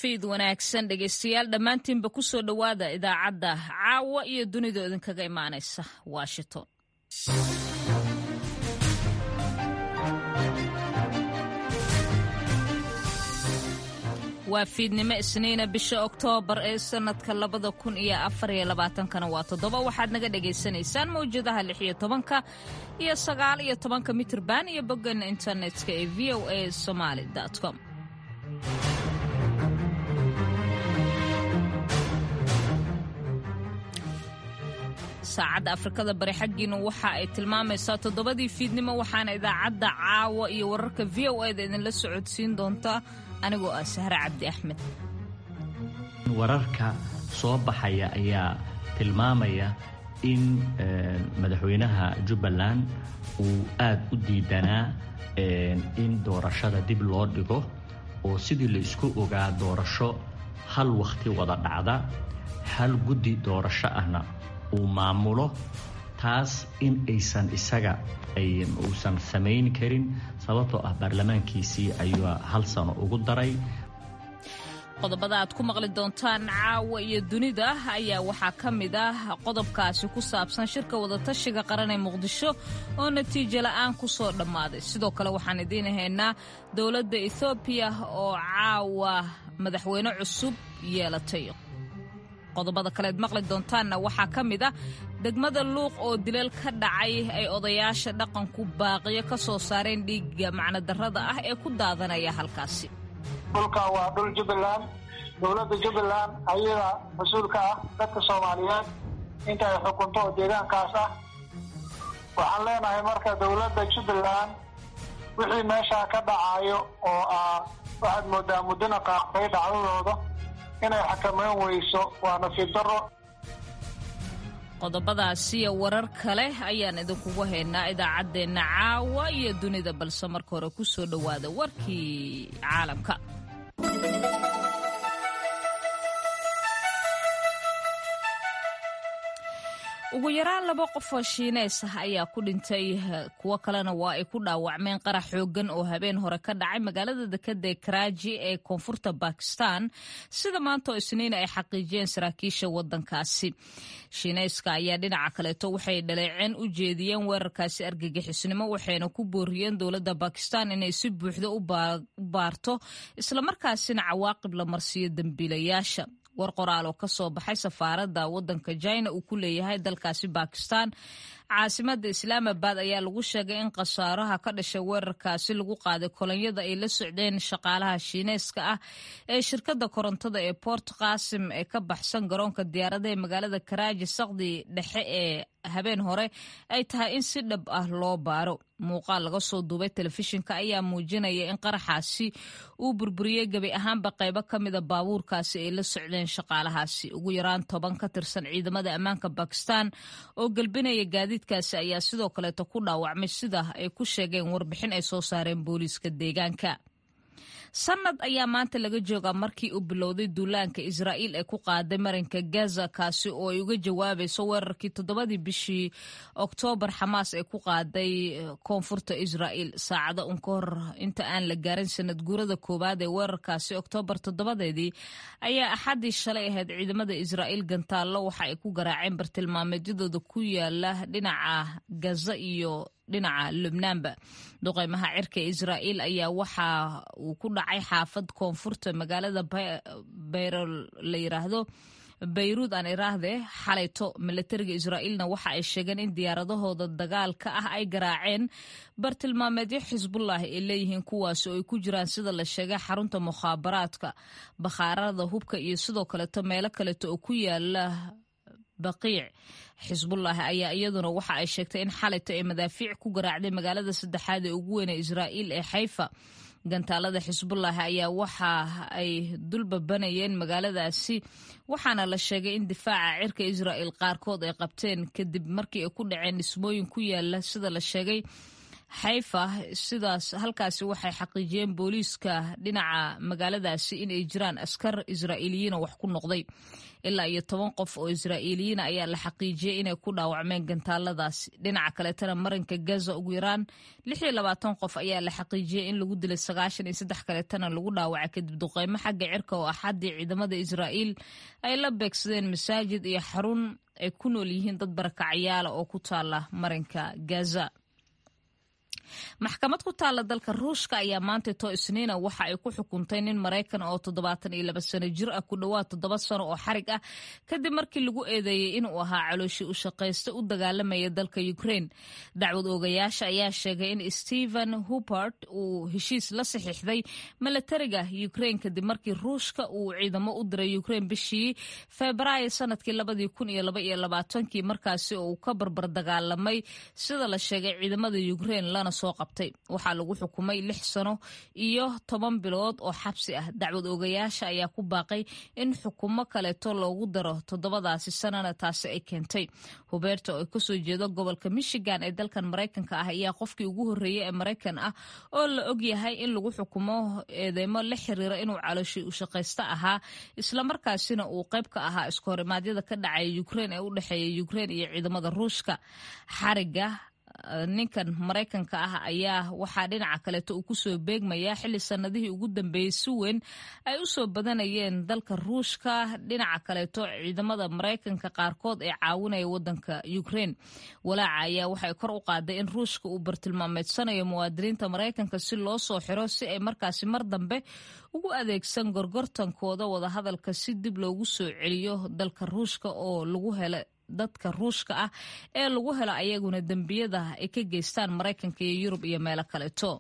fiid wanaagsan dhegaystayaal dhammaantiinba ku soo dhowaada idaacadda caawa iyo dunida idinkaga imaanaysa washington waa fiidnimo isniina bisha oktoobar ee sanadka labada kun iyo afar iyo labaatankana waa toddoba waxaad naga dhagaysanaysaan mawjadaha lix iyo tobanka iyo sagaal iyo tobanka mitirban iyo boggan internetka ee v o a somaali com saacadda afrikada bari xaggiina waxa ay tilmaamaysaa toddobadii fiidnimo waxaana idaacadda caawa iyo wararka v o eda idinla socodsiin doontaa anigoo ah sahre cabdi axmed wararka soo baxaya ayaa tilmaamaya in madaxweynaha jubbaland uu aad u diidanaa in doorashada dib loo dhigo oo sidii la isku ogaa doorasho hal wakhti wada dhacda hal guddi doorasho ahna uu maamulo taas in aysan isaga uusan samayn karin sababtoo ah baarlamaankiisii ayuu hal sano ugu daray qodobada aad ku maqli doontaan caawa iyo dunida ayaa waxaa ka mid ah qodobkaasi ku saabsan shirka wadatashiga qaran ee muqdisho oo natiijo la'aan ku soo dhammaaday sidoo kale waxaan idiin haynaa dowladda ethoobiya oo caawa madaxweyne cusub yeelatay qodobada kaleed maqli doontaanna waxaa ka mid ah degmada luuq oo dilal ka dhacay ay odayaasha dhaqanku baaqiyo ka soo saareen dhiigga macnodarrada ah ee ku daadanaya halkaasi dhulka waa dhul jubbaland dowladda jubbaland ayada mas-uulka ah dadka soomaaliyeed inta ay xukunto oo deegaankaas ah waxaan leenahay marka dowladda jubbaland wixii meeshaa ka dhacayo oo ah waxaad moodaa muddana qaaqtay dhacdadooda inay xakamayn weyso waa nasiib daro qodobadaasiyo warar kale ayaan idinkugu haynaa idaacaddeenna caawa iyo dunida balse marka hore ku soo dhowaada warkii caalamka ugu yaraan laba qof oo shiineys ah ayaa ku dhintay kuwo kalena waa ay ku dhaawacmeen qarax xooggan oo habeen hore ka dhacay magaalada dekada karaaji ee koonfurta bakistan sida maanta oo isniin ay xaqiijiyeen saraakiisha wadankaasi shiineyska ayaa dhinaca kaleeto waxay dhaleeceen u jeediyeen weerarkaasi argagixisnimo waxayna ku booriyeen dowladda bakistan inay si buuxda u baarto islamarkaasina cawaaqib la marsiiyo dembiilayaasha war qoraal oo ka soo baxay safaaradda waddanka jina uu ku leeyahay dalkaasi bakistan caasimadda islaamabad ayaa lagu sheegay in khasaaraha ka dhashay weerarkaasi lagu qaaday kolonyada ay la socdeen shaqaalaha shiineyska ah ee shirkadda korontada ee port qasim ee ka baxsan garoonka diyaaradaha ee magaalada karaaji saqdi dhexe ee habeen hore ay tahay in si dhab ah loo baaro muuqaal laga soo duubay telefishinka ayaa muujinaya in qaraxaasi uu burburiyey gebi ahaanba qaybo ka mida baabuurkaasi ay la socdeen shaqaalahaasi ugu yaraan toban ka tirsan ciidamada ammaanka bakistan oo gelbinaya gaadiidkaasi ayaa sidoo kaleeto ku dhaawacmay sida ay ku sheegeen warbixin ay soo saareen booliiska deegaanka sanad ayaa maanta laga joogaa markii uu bilowday duulaanka israa'iil ee ku qaaday marinka gaza kaasi oo ay uga jawaabayso weerarkii toddobadii bishii oktoobar xamaas ee ku qaaday koonfurta israa'iil saacado un ka hor inta aan la gaarin sanad guurada koowaad ee weerarkaasi oktoobar toddobadeedii ayaa axaddii shalay ahayd ciidamada israa'iil gantaallo waxa ay ku garaaceen bartilmaameedyadooda ku yaala dhinaca gaza iyo dhinaca lubnaanba duqeymaha cirka israa'iil ayaa waxa uu ku dhacay xaafad koonfurta magaalada bayro la yiraahdo bayruud aan iraahde xalayto milatariga israa'iilna waxa ay sheegeen in diyaaradahooda dagaalka ah ay garaaceen bartilmaameedyo xisbullah ay leeyihiin kuwaasi oo ay ku jiraan sida la sheegay xarunta mukhaabaraadka bakhaarada hubka iyo sidoo kaleeto meelo kaleeto oo ku yaala baqiic xisbullahi ayaa iyaduna waxa ay sheegtay in xalayto ay madaafiic ku garaacday magaalada saddexaad ee ugu weyn ee israa'iil ee xayfa gantaalada xisbullahi ayaa waxa ay dulbabanayeen magaaladaasi waxaana la sheegay in difaaca cirka israa'iil qaarkood ay qabteen kadib markii ay ku dhaceen dhismooyin ku yaala sida la sheegay xayfa sidaas halkaasi waxay xaqiijiyeen booliiska dhinaca magaaladaasi inay jiraan askar israa'iiliyiina wax ku noqday ilaa iyo toban qof oo israa'iiliyiina ayaa la xaqiijiyey inay ku dhaawacmeen gantaaladaasi dhinaca kaleetana marinka gaza ugu yaraan lix iyo labaatan qof ayaa la xaqiijiyey in lagu dilay sagaashan iyo saddex kaleetana lagu dhaawacay kadib duqeymo xagga cirka oo axaddii ciidamada israa'iil ay la beegsadeen masaajid iyo xarun ay ku nool yihiin dad barakacyaala oo ku taala marinka gaza maxkamad ku taalla dalka ruushka ayaa maanta too isniina waxa ay ku xukuntay nin maraykan oo toddobaatan iyo laba sano jir ah ku dhowaad toddoba sano oo xarig ah kadib markii lagu eedeeyey inuu ahaa calooshii u shaqaysta u dagaalamaya dalka ukraine dacwad oogayaasha ayaa sheegay in stephen hupert uu heshiis la saxiixday milatariga ukraine kadib markii ruushka uu ciidamo u diray ukraine bishii febraayo sanadkii labadii kun iyo laba iyo labaatankii markaasi oo uu ka barbar dagaalamay sida la sheegay ciidamada ukraine lana soo qabtay waxaa lagu xukumay lix sano iyo toban bilood oo xabsi ah dacwad oogayaasha ayaa ku baaqay in xukumo kaleeto loogu daro toddobadaasi sanana taasi ay keentay hubeerta oo kasoo jeedo gobolka michigan ee dalkan maraykanka ah ayaa qofkii ugu horreeyey ee maraykan ah oo la og yahay in lagu xukumo eedeymo la xiriira inuu calooshii u shaqaysto ahaa islamarkaasina uu qayb ka ahaa isku horimaadyada ka dhacaya ukraine ee u dhexeeya ukraine iyo ciidamada ruushka xariga ninkan maraykanka ah ayaa waxaa dhinaca kaleeto uu kusoo beegmayaa xilli sanadihii ugu dambeeyey si weyn ay u soo badanayeen dalka ruushka dhinaca kaleeto ciidamada maraykanka qaarkood ee caawinaya wadanka ukraine walaaca ayaa waxay kor u qaaday in ruushka uu bartilmaameedsanayo muwaadiniinta maraykanka si loo soo xiro si ay markaasi mar dambe ugu adeegsan gorgortankooda wadahadalka si dib loogu soo celiyo dalka ruushka oo lagu hela dadka ruushka ah ee lagu helo ayaguna dembiyada ay ka geystaan maraykanka iyo yurub iyo meelo kaleeto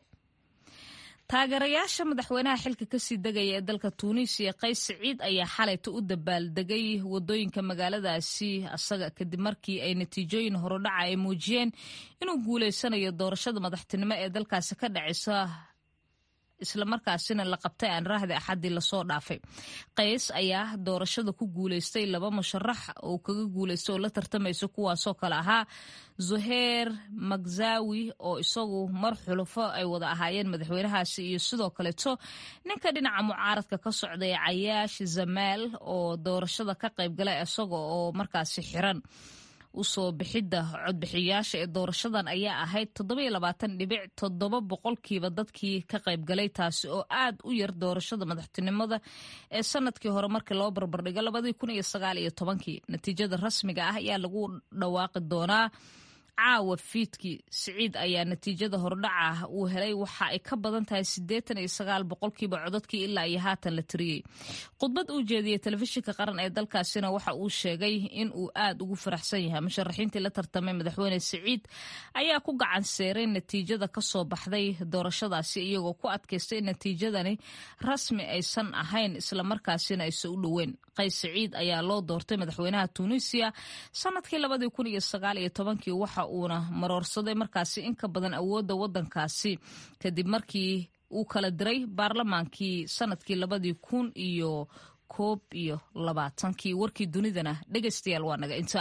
taageerayaasha madaxweynaha xilka kasii degaya ee dalka tuuniisiya qays siciid ayaa xalayta u dabaaldegay wadooyinka magaaladaasi asaga kadib markii ay natiijooyin horodhaca ay muujiyeen inuu guuleysanayo doorashada madaxtinimo ee dalkaasi ka dhacaysa islamarkaasina la qabtay aan raahdi axaddii lasoo dhaafay qays ayaa doorashada ku guuleystay laba musharax oo kaga guuleystay oo la tartamaysa kuwaasoo kale ahaa zuheer magzawi oo isagu mar xulufo ay wada ahaayeen madaxweynahaasi iyo sidoo kaleeto ninka dhinaca mucaaradka ka socday cayaash zamaal oo doorashada ka qaybgalay isaga oo markaasi xiran usoo bixidda codbixiyayaasha ee doorashadan ayaa ahayd toddobaiyoabaatandhibic toddoba boqolkiiba dadkii ka qaybgalay taasi oo aad u yar doorashada madaxtinimada ee sanadkii hore markii loo barbardhigo labadii kun iyo sagaal iyo tobankii natiijada rasmiga ah ayaa lagu dhawaaqi doonaa caawa fiidkii siciid ayaa natiijada hordhaca uu helay waxa ay ka badan tahay siddeetan iyo sagaal boqolkiiba codadkii ilaa iyo haatan la tiriyey khudbad uu jeediyey telefishinka qaran ee dalkaasina waxa uu sheegay in uu aad ugu faraxsan yahay musharaxiintii la tartamay madaxweyne siciid ayaa ku gacan seeray natiijada kasoo baxday doorashadaasi iyagoo ku adkaystay in natiijadani rasmi aysan ahayn islamarkaasina aysan u dhoweyn qays siciid ayaa loo doortay madaxweynaha tuuniisiya sanadkii labadii kun iyo sagaal iyo tobankii waxa uuna maroorsaday markaasi in ka badan awoodda waddankaasi kadib markii uu kala diray baarlamaankii sanadkii labadii kun iyo koob iyo labaatankii warkii dunidana dhegaystayaal waa naga inta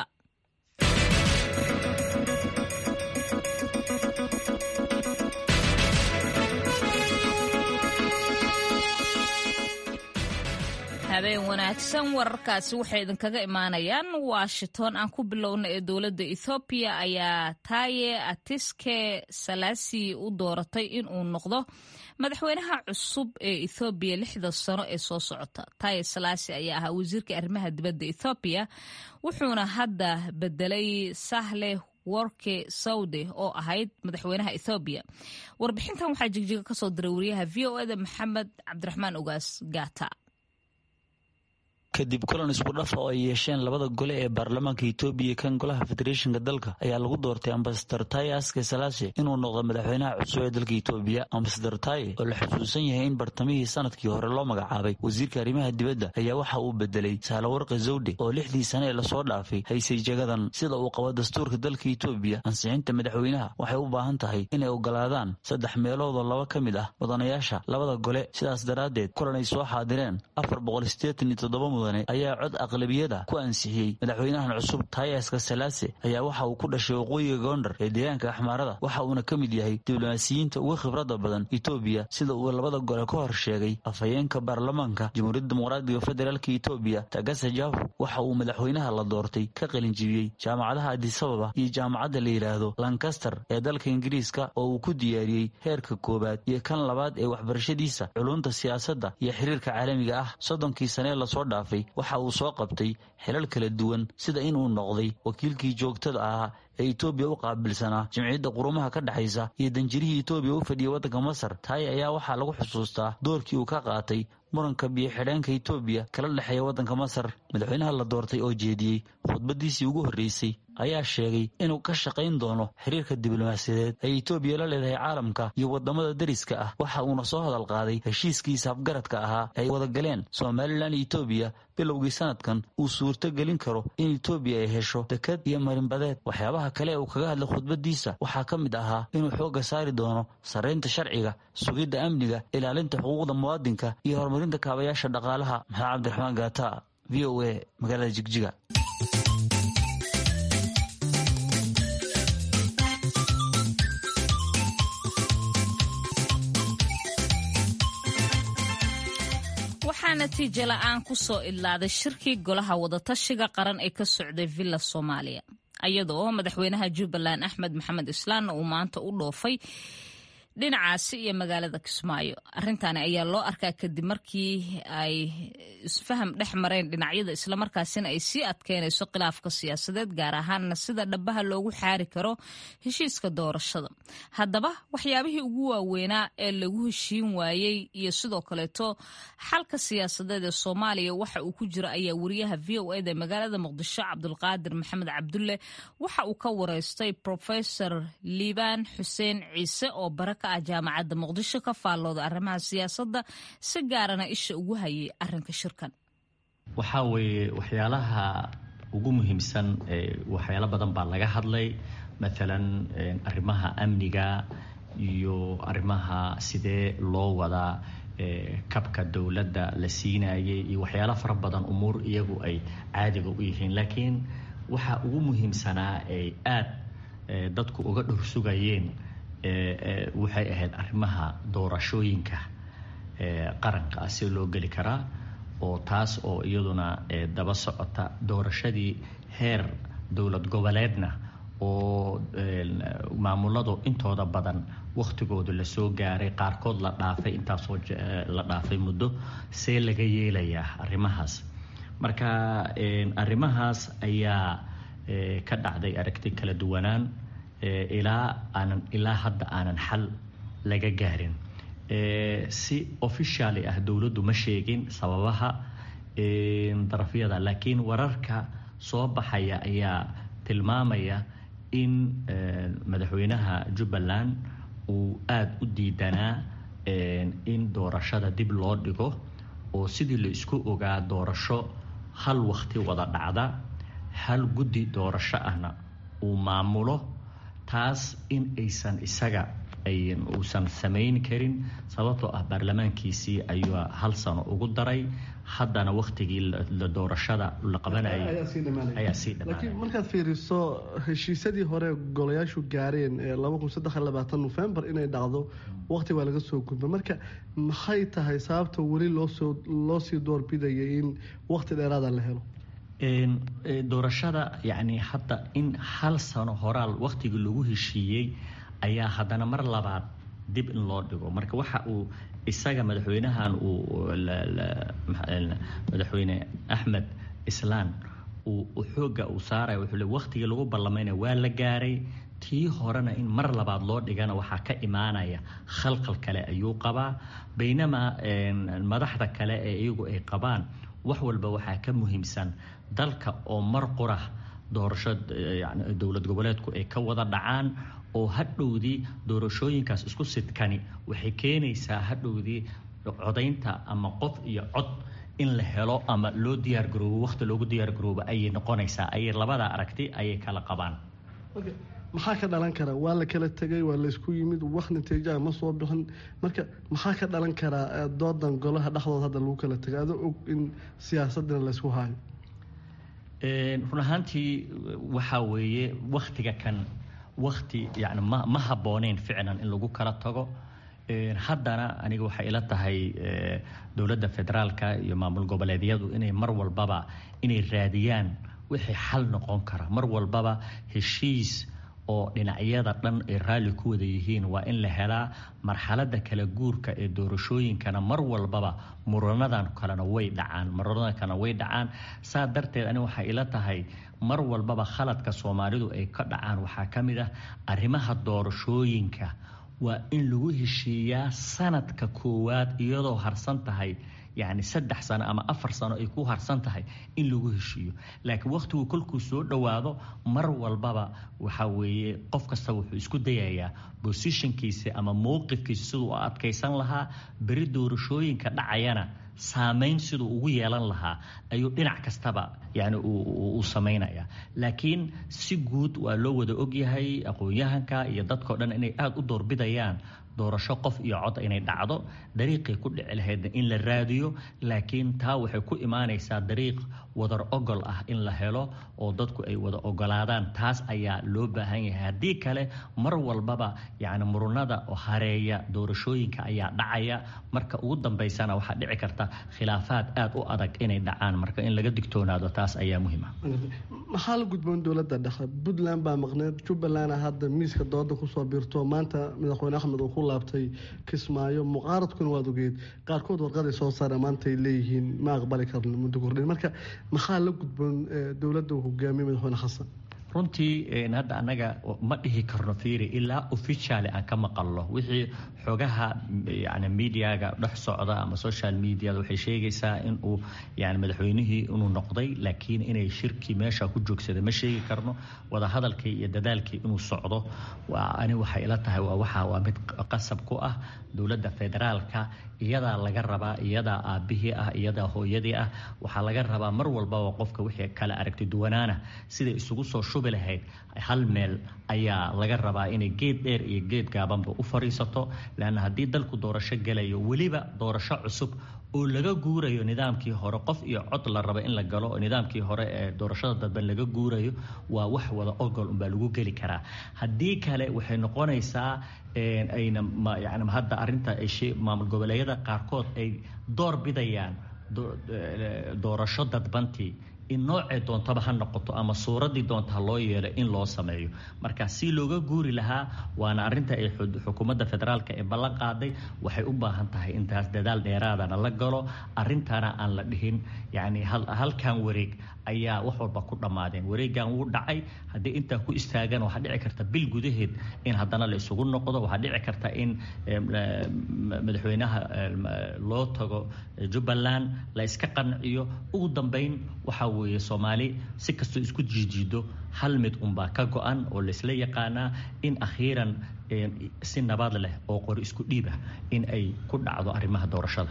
habeen wanaagsan wararkaasi waxay idinkaga imaanayaan washington aan ku bilowna ee dowladda ethoobiya ayaa taaye atiske salasi u dooratay inuu noqdo madaxweynaha cusub ee ethoobiya lixda sano ee soo socota taaye salasi ayaa ahaa wasiirka arrimaha dibadda ethoobiya wuxuuna hadda bedelay sahle worke sawde oo ahayd madaxweynaha ethoobiya warbixintan waxaa jigjiga kasoo diray wariyaha v o eda maxamed cabdiraxmaan ogaas gaata kadib kulan isku dhafa oo ay yeesheen labada gole ee baarlamaanka etoobiya kan golaha federeeshinka dalka ayaa lagu doortay ambasador taye aske salaashe inuu noqdo madaxweynaha cusub ee dalka etoobiya ambasador taye oo la xusuusan yahay in bartamihii sanadkii hore loo magacaabay wasiirka arrimaha dibadda ayaa waxa uu bedelay saalawarqi zawde oo lixdii sane ee lasoo dhaafay haysay jagadan sida uu qabo dastuurka dalka etoobiya ansixinta madaxweynaha waxay u baahan tahay inay ogolaadaan saddex meeloodoo laba ka mid ah mudanayaasha labada gole sidaas daraaddeed kulan ay soo xaadireen afar boqol sideetan iyo toddoba mudan mudane ayaa cod aqlabiyada ku ansixiyey madaxweynahan cusub taayaska salaase ayaa waxa uu ku dhashay waqooyiga goondar ee deegaanka axmaarada waxa uuna ka mid yahay diblomaasiyiinta uga khibrada badan etoobiya sida uu labada gole ka hor sheegay afhayeenka baarlamaanka jamhuuriyadda dimuqraadiga federaalk etoobiya tagasa jafu waxa uu madaxweynaha la doortay ka qalinjibiyey jaamacadaha adisababa iyo jaamacadda la yidhaahdo lancaster ee dalka ingiriiska oo uu ku diyaariyey heerka koowaad iyo kan labaad ee waxbarashadiisa culunta siyaasadda iyo xiriirka caalamiga ah soddonkii sanee lasoo dhaafay waxa uu soo qabtay xilal kala duwan sida inuu noqday wakiilkii joogtada ahaa ee etoobiya u qaabilsanaa jimciyadda qurumaha ka dhexaysa iyo danjirihii etoobiya u fadhiyay waddanka masar taay ayaa waxaa lagu xusuustaa doorkii uu ka qaatay muranka biyo-xidheenka etoobiya kala dhexeeya waddanka masar madaxweynaha la doortay oo jeediyey khudbadiisii ugu horreysay ayaa sheegay inuu ka shaqayn doono xiriirka diblomaasiyadeed ay etoobiya la leedahay caalamka iyo waddamada deriska ah waxa uuna soo hadal qaaday heshiiskiisa afgaradka ahaa ay wada galeen somalilan iyo etoobiya bilowgii sanadkan uu suurto gelin karo in etoobiya ay hesho dekad iyo marinbadeed waxyaabaha kale ee uu kaga hadlay khudbadiisa waxaa ka mid ahaa inuu xoogga saari doono sarraynta sharciga sugidda amniga ilaalinta xuquuqda muwaadinka iyo horumarinta kaabayaasha dhaqaalaha maxamed cabdiraxmaan gaata v o a magaalada jigjiga waxaa natiijo la-aan ku soo idlaaday shirkii golaha wadatashiga qaran ee ka socday villa soomaaliya iyadoo madaxweynaha jubbaland axmed maxamed islaanna uu maanta u dhoofay dhinacaasi iyo magaalada kismaayo arrintaani ayaa loo arkaa kadib markii ay isfaham dhex mareen dhinacyada islamarkaasina ay sii adkeynayso khilaafka siyaasadeed gaar ahaanna sida dhabaha loogu xaari karo heshiiska doorashada haddaba waxyaabihii ugu waaweynaa ee lagu heshiin waayey iyo sidoo kaleeto xalka siyaasadeed ee soomaaliya waxa uu ku jiro ayaa wariyaha v o eda magaalada muqdisho cabdulqaadir maxamed cabdulle waxa uu ka wareystay profesor liibaan xuseen ciise oo baraka jaamacadda muqdisho ka faallooda arrimaha siyaasadda si gaarana isha ugu hayay arrinka shirkan waxaa weeye waxyaalaha ugu muhiimsan waxyaalo badan baa laga hadlay maalan arrimaha amniga iyo arrimaha sidee loo wadaa kabka dowladda la siinayay iyo waxyaalo fara badan umuur iyagu ay caadiga u yihiin laakiin waxaa ugu muhiimsanaa ay aad dadku uga dhursugayeen waxay ahayd arrimaha doorashooyinka qaranka ah si loo geli karaa oo taas oo iyaduna daba socota doorashadii heer dowlad goboleedna oo maamuladu intooda badan wakhtigooda lasoo gaaray qaarkood la dhaafay intaasoo la dhaafay muddo see laga yeelayaa arrimahaas marka arrimahaas ayaa ka dhacday aragti kala duwanaan ilaa aanan ilaa hadda aanan xal laga gaarin si officially ah dowladdu ma sheegin sababaha darafyada laakiin wararka soo baxaya ayaa tilmaamaya in madaxweynaha jubbaland uu aada u diidanaa in doorashada dib loo dhigo oo sidii la isku ogaa doorasho hal wakti wada dhacda hal guddi doorasho ahna uu maamulo taas in aysan isaga uusan samayn karin sababtoo ah baarlamaankiisii ayuu hal sano ugu daray haddana wakhtigii la doorashada la qabanayay ayaa sii laakiin markaad fiiriso heshiisyadii hore golayaashu gaareen ee laba kun saddex iyo labaatan nofembar inay dhacdo waqti baa laga soo gudba marka maxay tahay sababta weli loosoo loo sii doorbidayay in waqti dheeraada la helo doorashada yacni hadda in hal sano horaal wakhtigii lagu heshiiyey ayaa haddana mar labaad dib in loo dhigo marka waxa uu isaga madaxweynahan uu madaxweyne axmed islaan uu xoogga uu saaraya wuxuu le wakhtigii lagu ballamayna waa la gaaray tii horena in mar labaad loo dhigana waxaa ka imaanaya khalqal kale ayuu qabaa baynamaa madaxda kale ee iyagu ay qabaan wax walba waxaa ka muhiimsan dalka oo mar qura doorasho dowlad goboleedku ay ka wada dhacaan oo hadhowdii doorashooyinkaas isku sidkani waxay keenaysaa hadhowdii codaynta ama qof iyo cod in la helo ama loo diyaargaroobo wakhti loogu diyaargaroobo ayay noqonaysaa ayay labada aragti ayay kala qabaan maxaa ka dhalan kara waa la kala tegay waa laysku yimid wax natiijaha ma soo bixin marka maxaa ka dhalan karaa doodan golaha dhexdooda hadda lagu kala tegay adoo og in siyaasadina laysku haayo run ahaantii waxaa weeye waktiga kan wakti yani ma ma habbooneyn ficlan in lagu kala tago haddana aniga waxay ila tahay dowladda federaalka iyo maamul goboleedyadu inay mar walbaba inay raadiyaan wixii xal noqon kara mar walbaba heshiis oo dhinacyada dhan ay raalli ku wada yihiin waa in la helaa marxaladda kala guurka ee doorashooyinkana mar walbaba muranadan kalena way dhacaan muranadan kalena way dhacaan saa darteed ani waxay ila tahay mar walbaba khaladka soomaalidu ay ka dhacaan waxaa ka mid ah arrimaha doorashooyinka waa in lagu heshiiyaa sanadka koowaad iyadoo harsan tahay yacni saddex sano ama afar sano ay ku harsan tahay in lagu heshiiyo laakiin wakhtigu kolkuu soo dhowaado mar walbaba waxaa weeye qof kasta wuxuu isku dayayaa bosishankiisa ama mowqifkiisa siduu u adkaysan lahaa beri doorashooyinka dhacayana saamayn siduu ugu yeelan lahaa ayuu dhinac kastaba yani uu samaynaya laakiin si guud waa loo wada ogyahay aqoon-yahanka iyo dadkao dhan inay aada u doorbidayaan doorasho qof iyo cod inay dhacdo dariiqay ku dhici lahaydna in la raadiyo laakiin taa waxay ku imaanaysaa dariiq wadar ogol ah in la helo oo dadku ay wada ogolaadaan taas ayaa loo baahan yahay haddii kale mar walbaba yani murunada hareeya doorashooyinka ayaa dhacaya marka ugu dambaysana waxaa dhici karta khilaafaad aada u adag inay dhacaan marka in laga digtoonaado taas ayaa muhiima maxaa la gudboon dowladda dhexe puntland baa maqneed jubbaland hadda miiska dooda kusoo biirto maanta madaxweyne axmed uu ku laabtay kismaayo mucaaradkuna waad ogeed qaarkood warqaday soo saare maanta ay leeyihiin ma aqbali karno muddo kordhin marka maxaa la gudboon dowladda uu hogaamiye madaxweyne xasan runtii hadda annaga ma dhihi karno fiiri ilaa officially aan ka maqalno wixii xogaha yani mediaga dhex socda ama social mediada waxay sheegaysaa in uu yani madaxweynihii inuu noqday laakiin inay shirkii meesha ku joogsada ma sheegi karno wadahadalkii iyo dadaalkii inuu socdo waa ani waxay ila tahay waa waxa waa mid qasab ku ah dowladda federaalka iyadaa laga rabaa iyadaa aabihii ah iyadaa hooyadii ah waxaa laga rabaa mar walbaba qofka wixii kala aragti duwanaana siday isugu soo shubi lahayd hal meel ayaa laga rabaa inay geed dheer iyo geed gaabanba u fadhiisato leanna haddii dalku doorasho gelayo weliba doorasho cusub oo laga guurayo nidaamkii hore qof iyo cod la raba in la galo oo nidaamkii hore ee doorashada dadban laga guurayo waa wax wada ogol unbaa lagu geli karaa haddii kale waxay noqonaysaa ayna yani hadda arinta maamul goboleedyada qaarkood ay door bidayaan doorasho dadbantii in noocee doontaba ha noqoto ama suuraddii doonta ha loo yeelo in loo sameeyo marka si looga guuri lahaa waana arinta ay xukuumadda federaalka ee ballan qaaday waxay u baahan tahay intaas dadaal dheeraadana la galo arintana aan la dhihin yacni halkan wareeg ayaa wax walba ku dhammaadeen wareegan wuu dhacay haddii intaa ku istaagan waxaa dhici karta bil gudaheed in haddana la isugu noqdo waxaa dhici karta in madaxweynaha loo tago jubbaland la iska qanciyo ugu dambeyn waxaa weeye soomaali si kastoo isku jiijiido hal mid unbaa ka go-an oo laysla yaqaanaa in akhiiran si nabad leh oo qori isku dhiib ah in ay ku dhacdo arrimaha doorashada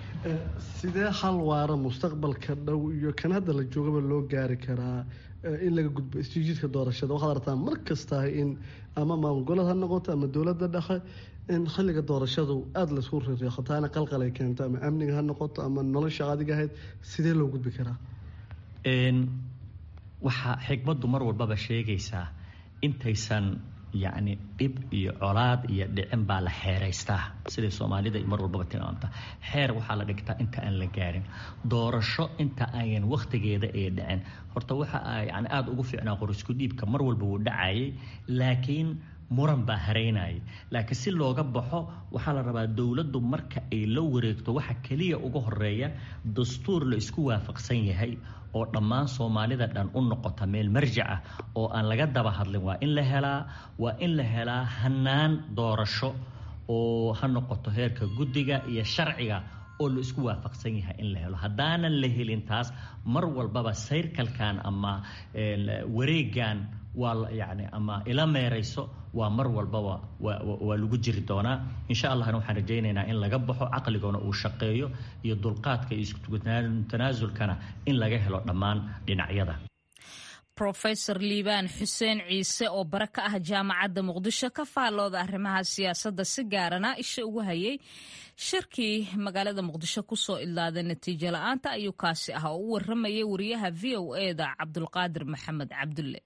sidee hal waara mustaqbalka dhow iyo kan hadda la joogaba loo gaari karaa in laga gudbo isjiijiidka doorashada waxaad aragtaa mar kastahay in ama maamul goled ha noqoto ama dowladda dhexe in xilliga doorashadu aada laysku rireeqo taana qalqal ay keento ama amniga ha noqoto ama nolosha adiga ahayd sidee loo gudbi karaa waxaa xigmaddu mar walbaba sheegaysaa intaysan yacni dhib iyo colaad iyo dhicin baa la xeeraystaa siday soomaalida mar walbaba tilmaamta xeer waxaa la dhigtaa inta aan la gaarin doorasho inta ayan wakhtigeeda ee dhicin horta waxa yani aada ugu fiicnaa qorisku dhiibka mar walba wuu dhacayay laakiin muran baa haraynayay laakiin si looga baxo waxaa la rabaa dowladdu marka ay la wareegto waxa keliya uga horeeya dastuur la isku waafaqsan yahay oo dhammaan soomaalida dhan u noqota meel marjac ah oo aan laga daba hadlin waa in la helaa waa in la helaa hanaan doorasho oo ha noqoto heerka guddiga iyo sharciga oo la isku waafaqsan yahay in la helo haddaanan la helin taas mar walbaba sayrkalkan ama wareegan waa yani ama ila meerayso waa mar walbaba waa lagu jiri doonaa insha allahna waxaan rajaynaynaa in laga baxo caqligona uu shaqeeyo iyo dulqaadka iyo iskutanaasulkana in laga helo dhammaan dhinacyada rofesor liibaan xuseen ciise oo bare ka ah jaamacadda muqdisho ka faallooda arrimaha siyaasadda si gaarana isha ugu hayay shirkii magaalada muqdisho kusoo idlaaday natiijo la-aanta ayuu kaasi ah oo u waramayay wariyaha v o eda cabdulqaadir maxamed cabdulle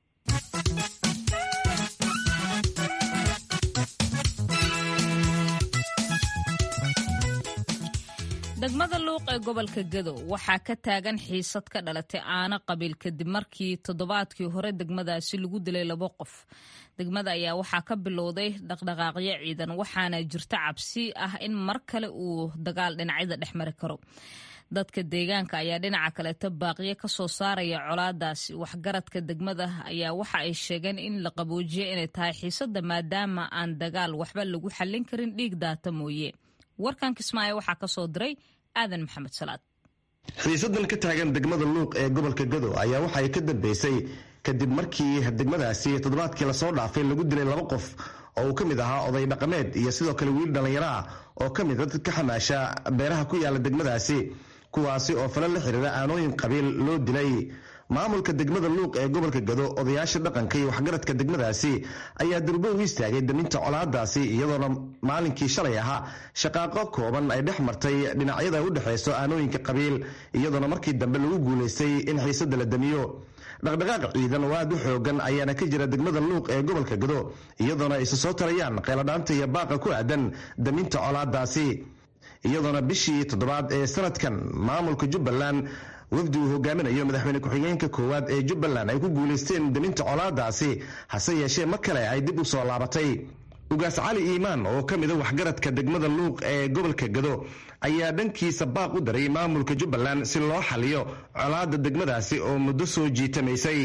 degmada luuq ee gobolka gadow waxaa ka taagan xiisad ka dhalatay aano qabiil kadib markii toddobaadkii hore degmadaasi lagu dilay labo qof degmada ayaa waxaa ka bilowday dhaqdhaqaaqyo ciidan waxaana jirta cabsi ah in mar kale uu dagaal dhinacyada dhex mari karo dadka deegaanka ayaa dhinaca kaleeto baaqiyo ka soo saaraya colaadaasi waxgaradka degmada ayaa waxa ay sheegeen in la qaboojiyo inay tahay xiisadda maadaama aan dagaal waxba lagu xallin karin dhiig daata mooye warkan kismaayo waxaa ka soo diray aadan maxamed salaad xiisadan ka taagan degmada luuq ee gobolka gado ayaa waxay ka dambeysay kadib markii degmadaasi toddobaadkii lasoo dhaafay lagu dilay laba qof oo uu ka mid ahaa oday dhaqameed iyo sidoo kale wiil dhallinyaro ah oo ka mid a dad ka xamaasha beeraha ku yaala degmadaasi kuwaasi oo fala la xiriira aanooyin qabiil loo dilay maamulka degmada luuq ee gobolka gado odayaasha dhaqanka iyo waxgaradka degmadaasi ayaa durbo u istaagay daminta colaadaasi iyadoona maalinkii shalay ahaa shaqaaqo kooban ay dhex martay dhinacyada u dhexayso aanooyinka qabiil iyadoona markii dambe lagu guulaystay in xiisada la damiyo dhaqdhaqaaq ciidan oo aad u xoogan ayaana ka jira degmada luuq ee gobolka gado iyadoona ay isa soo tarayaan qeeladhaanta iyo baaqa ku aadan daminta colaadaasi iyadoona bishii toddobaad ee sanadkan maamulka jubbaland wafdi uu hogaaminayo madaxweyne ku-xigeenka koowaad ee jubbaland ay ku guulaysteen daminta colaadaasi hase yeeshee mar kale ay dib u soo laabatay ugaas cali iimaan oo ka mida waxgaradka degmada luuq ee gobolka gado ayaa dhankiisa baaq u daray maamulka jubbaland si loo xaliyo colaada degmadaasi oo muddo soo jiitamaysay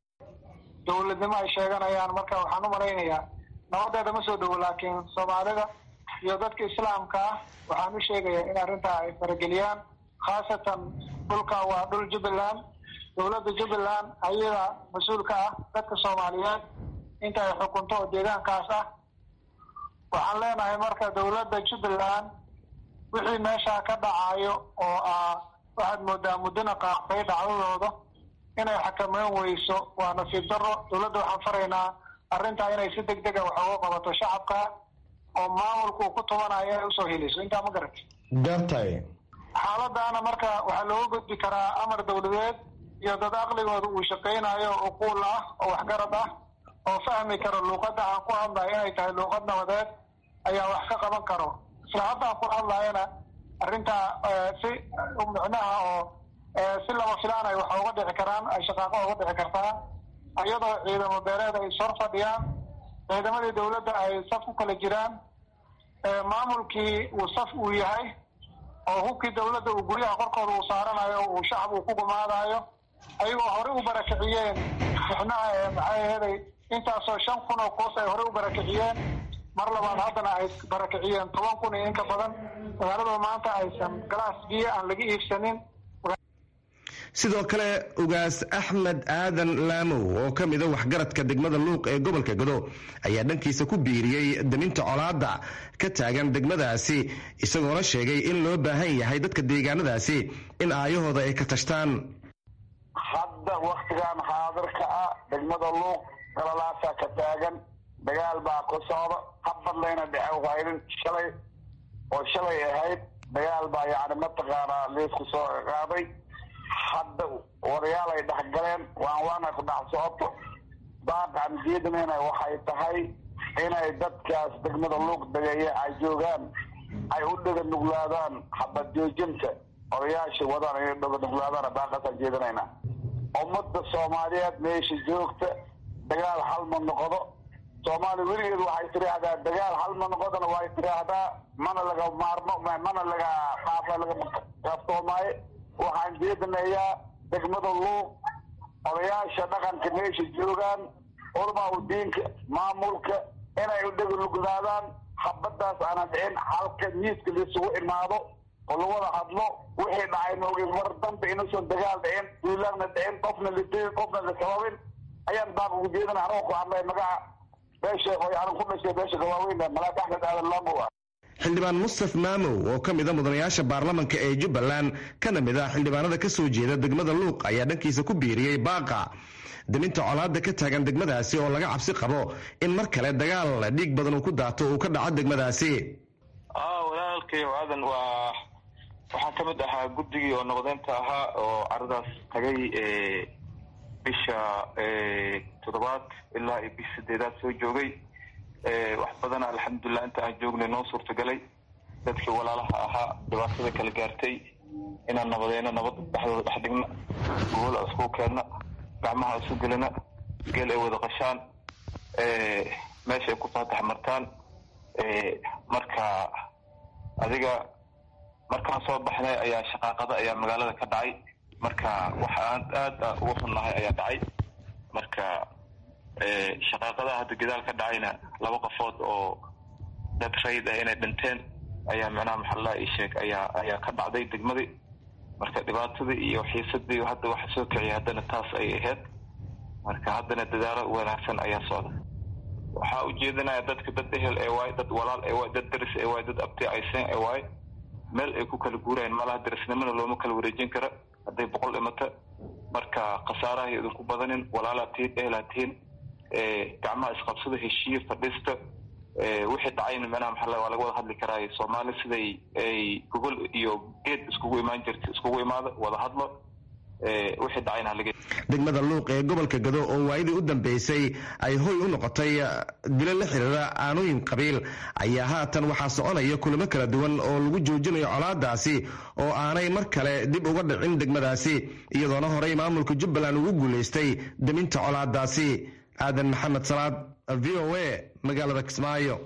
dowladnimo ay sheeganayaan marka waxaan u malaynayaa nabadeeda ma soo dhowo laakiin soomaalida iyo dadka islaamka ah waxaan u sheegayaa in arrintaa ay farageliyaan khaasatan dhulka waa dhul jubbaland dowladda jubbaland ayada mas-uulka ah dadka soomaaliyeed inta ay xukunto oo deegaankaas ah waxaan leenahay marka dowladda jubbaland wixii meeshaa ka dhacayo oo ah waxaad moodaa muddona qaaqtay dhacdadooda inay xakameyn weyso waa nasiib daro dowladda waxaan faraynaa arrintaa inay si deg dega wax uga qabato shacabka oo maamulku uu ku tubanayo inay usoo heliso intaa ma garat gartay xaaladaana marka waxaa looga gudbi karaa amar dowladeed iyo dad aqligooda uu shaqaynayo uquul ah oo waxgarad ah oo fahmi karo luuqadda aan ku hadlayo inay tahay luuqad nabadeed ayaa wax ka qaban karo isla hadda aan ku hadlayana arrintaa si micnaha oo si lama filaan ay wax uga dhici karaan ay shaqaaqo uga dhici kartaa iyadoo ciidamo beeleed ay sor fadhiyaan ciidamadii dowladda ay saf ku kala jiraan maamulkii uu saf uu yahay oo hubkii dowladda uu guryaha korkooda uu saaranayo uu shacab uu ku gumaadayo ayagoo horey u barakiciyeen mixnaha ee maxay aheeday intaasoo shan kun oo koos ay horey u barakiciyeen mar labaad haddana ay barakiciyeen toban kun iyo inka badan magaalada maanta aysan galaas biyo aan laga iibsanin sidoo kale ugaas axmed aadan laamow oo ka mida waxgaradka degmada luuq ee gobolka gado ayaa dhankiisa ku biiriyey daminta colaada ka taagan degmadaasi isagoona sheegay in loo baahan yahay dadka deegaanadaasi in aayahooda ay ka tashtaan hadda waktigan xaadirka ah degmada luuq galalaasaa ka taagan dagaal baa ku socda habadlayna dhece waydin shalay oo shalay ahayd dagaal baa yacni mataqaanaa liisku soo qaaday hadda wadayaal ay dhex galeen waan waana ku dhex socoto baaqan diidmayna waxay tahay inay dadkaas degmada luuq degeeya ay joogaan ay u dhega nuglaadaan xabad joojinta odayaasha wadaan inay dhega nuglaadaan baaqaasaan jeedinayna ummadda soomaaliyeed meesha joogta dagaal hal ma noqdo soomaaliya weligeed waxay tiraahdaa dagaal hal ma noqodana way tiraahdaa mana laga maarmo mana laga dhaafa laga kaaftoomaye waxaan jeedinayaa degmada luuq odayaasha dhaqanka meesha joogaan culmaa u diinka maamulka inay u dhega nuglaadaan habadaas aanan dhicin halka miiska laisugu imaado oo lawada hadlo wixii dhacay maogin mar dambe inuusan dagaal dhicin duulaanna dhicin qofna la dilin qofna la sababin ayaan baaq ugu jeedina anoo ku hadlay magaca beesha oo aanan ku dhashay beesha gawaaweyn malaak axmed aadan laamow ah xildhibaan mustaf maamow oo ka mida mudanayaasha baarlamanka ee jubbaland kana mid ah xildhibaanada ka soo jeeda degmada luuq ayaa dhankiisa ku biiriyey baaqa daminta colaadda ka taagan degmadaasi oo laga cabsi qabo in mar kale dagaal dhiig badan uu ku daato uu ka dhaco degmadaasi walaalkay aadan waa waxaan ka mid ahaa guddigii oo noqdeynta ahaa oo caradaas tagay bisha toddobaad ilaa iyo bish sideedaad soo joogay wax badana alxamdulilah inta aan joognay noo suurtagalay dadkii walaalaha ahaa dhibaatada kala gaartay inaan nabadeyno nabad dhexdooda dhex dhigna gobol isku keenna gacmaha isu gelina geel ay wada qashaan meesha ay ku faatax martaan marka adiga markaan soo baxnay ayaa shaqaaqada ayaa magaalada ka dhacay marka wax aan aada uga xunnahay ayaa dhacay marka shaqaaqadaha hadda gadaal ka dhacayna laba qofood oo dad rayd ah inay dhinteen ayaa macnaha maxallaa ii sheeg ayaa ayaa ka dhacday degmadii marka dhibaatadii iyo xiisadii hadda waxa soo kiciyay haddana taas ay ahayd marka haddana dadaalo wanaagsan ayaa socda waxaa ujeedinaya dadka dad ehel ee waay dad walaal ee waay dad daris ee waay dad abti aysen ee waay meel ay ku kala guurayaan malaha darisnimona looma kala wareejin kara hadday boqol dhimata marka khasaaraha idinku badanin walaalaa tihiin ehelaa tihiin gacmaha isqabsada heshiiye fadhiista wixii dhacayna micnaha maxalla waa laga wada hadli karaayo soomaali siday ay gogol iyo geed iskugu imaan jirta iskugu imaado wada hadlo wixii dhacayna halaga degmada luuq ee gobolka gado oo waayadii u dambeysay ay hoy u noqotay dilo la xiriira aanooyin qabiil ayaa haatan waxaa soconaya kulamo kala duwan oo lagu joojinayo colaadaasi oo aanay mar kale dib uga dhicin degmadaasi iyadoona horey maamulka jubbaland ugu guulaystay deminta colaadaasi aadan maxamed salaad v o a magaalada kismaayo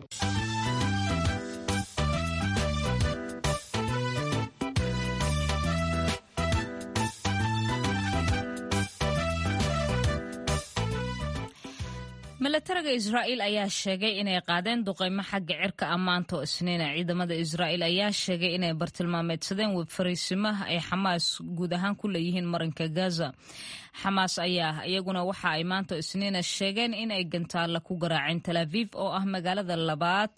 milatariga israa'iil ayaa sheegay inay qaadeen duqeymo xagga cirka ammaanta oo isniina ciidamada israa'iil ayaa sheegay inay bartilmaameedsadeen webfariisimaha ay xamaas guud ahaan ku leeyihiin marinka gaza xamaas ayaa iyaguna waxa ay maanta isniina sheegeen inay gantaalla ku garaaceen tal aviv oo ah magaalada labaad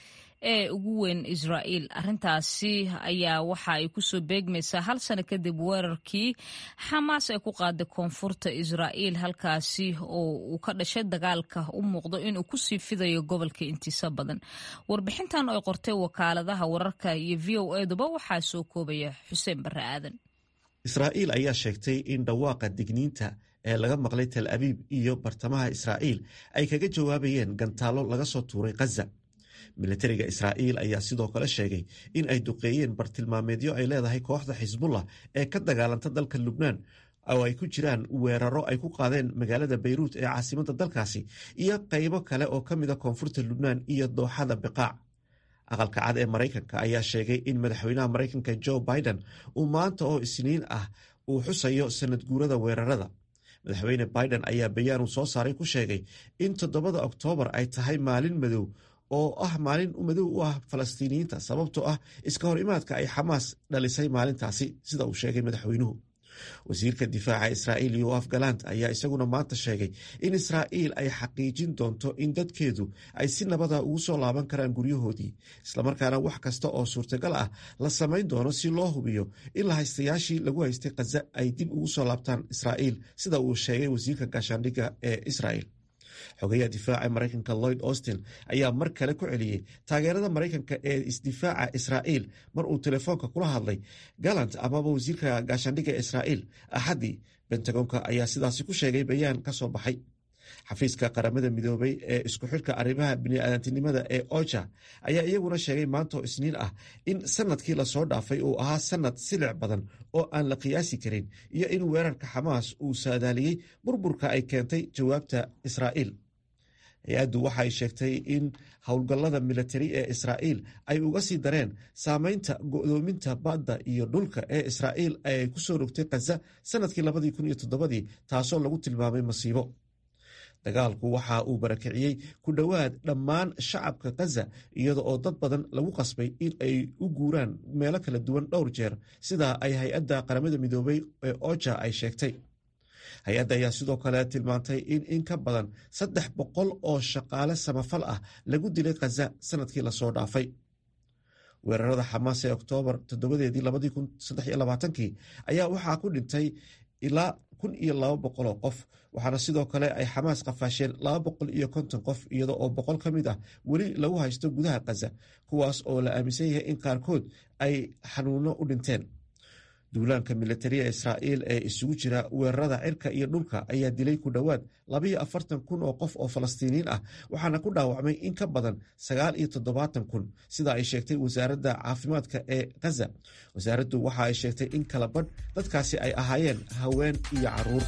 ee ugu weyn israa'iil arrintaasi ayaa waxa ay kusoo beegmaysaa hal sano kadib weerarkii xamaas ay ku qaaday koonfurta israa'iil halkaasi oo uu ka dhashay dagaalka u muuqdo inuu kusii fidayo gobolka intiisa badan warbixintan oo ay qortay wakaaladaha wararka iyo v o eduba waxaa soo koobaya xuseen barre aadan israa'iil ayaa sheegtay in dhawaaqa digniinta ee laga maqlay tel abiib iyo bartamaha israa'iil ay kaga jawaabayeen gantaallo laga soo tuuray khaza milatariga israa'iil ayaa sidoo kale sheegay in ay duqeeyeen bartilmaameedyo ay leedahay kooxda xisbullah ee ka dagaalanta dalka lubnaan oo ay ku jiraan weeraro ay ku qaadeen magaalada bayruut ee caasimadda dalkaasi iyo qaybo kale oo ka mida koonfurta lubnaan iyo dooxada biqaac aqalka cad ee maraykanka ayaa sheegay in madaxweynaha maraykanka jo biden uu maanta oo isniin ah uu xusayo sanad guurada weerarada madaxweyne biden ayaa bayaan uu soo saaray ku sheegay in toddobada oktoobar ay tahay maalin madow oo ah maalin madow u ah falastiiniyiinta sababtoo ah iska hor imaadka ay xamaas dhalisay maalintaasi sida uu sheegay madaxweynuhu wasiirka difaaca israa'iil yoaf galant ayaa isaguna maanta sheegay in israa'iil ay xaqiijin doonto in dadkeedu ay si nabada ugu soo laaban karaan guryahoodii islamarkaana wax kasta oo suurtagal ah la samayn doono si loo hubiyo in la haystayaashii lagu haystay khaza ay dib ugu soo laabtaan israa'iil sida uu sheegay wasiirka gaashaandhigga ee israa'il xogayaha difaaca maraykanka lloyd austin ayaa mar kale ku celiyey taageerada maraykanka ee isdifaaca israa'iil mar uu telefoonka kula hadlay galant amaba wasiirka gaashaandhigga israa'iil axaddii bentagonka ayaa sidaasi ku sheegay bayaan ka soo baxay xafiiska qaramada midoobay ee isku xidhka arrimaha biniaadantinimada ee oja ayaa iyaguna sheegay maantoo isniin ah in sanadkii lasoo dhaafay uu ahaa sanad silic badan oo aan la qiyaasi karin iyo in weerarka xamaas uu saadaaliyey burburka ay keentay jawaabta israa'iil hay-addu waxay sheegtay in howlgallada militari ee israa'iil ay uga sii dareen saameynta go'doominta badda iyo dhulka ee israa'iil ay ku soo rogtay khaza sanadkii labadii kun iyo toddobadii taasoo lagu tilmaamay masiibo dagaalku waxa uu barakiciyey ku dhowaad dhammaan shacabka khaza iyada oo dad badan lagu qasbay in ay u guuraan meelo kala duwan dhowr jeer sidaa ay hay-adda qaramada midoobay ee oja ay sheegtay hay-adda ayaa sidoo kale tilmaantay in in ka badan saddex boqol oo shaqaale samafal ah lagu dilay khaza sanadkii lasoo dhaafay weerarada xamaas ee oktoobar toddobadeedii labadii kun saddex iyo labaatankii ayaa waxaa ku dhintay ilaa kun iyo laba boqol oo qof waxaana sidoo kale ay xamaas qafaasheen laba boqol iyo konton qof iyada oo boqol ka mid ah weli lagu haysto gudaha khaza kuwaas oo la aaminsan yahay in qaarkood ay xanuuno u dhinteen duulaanka militariya israa'iil ee isugu jira weerarada cirka iyo dhulka ayaa dilay ku dhowaad labayo afartan kun oo qof oo falastiiniin ah waxaana ku dhaawacmay in ka badan sagaal iyo toddobaatan kun sida ay sheegtay wasaaradda caafimaadka ee khaza wasaaraddu waxa ay sheegtay in kala badh dadkaasi ay ahaayeen haween iyo caruur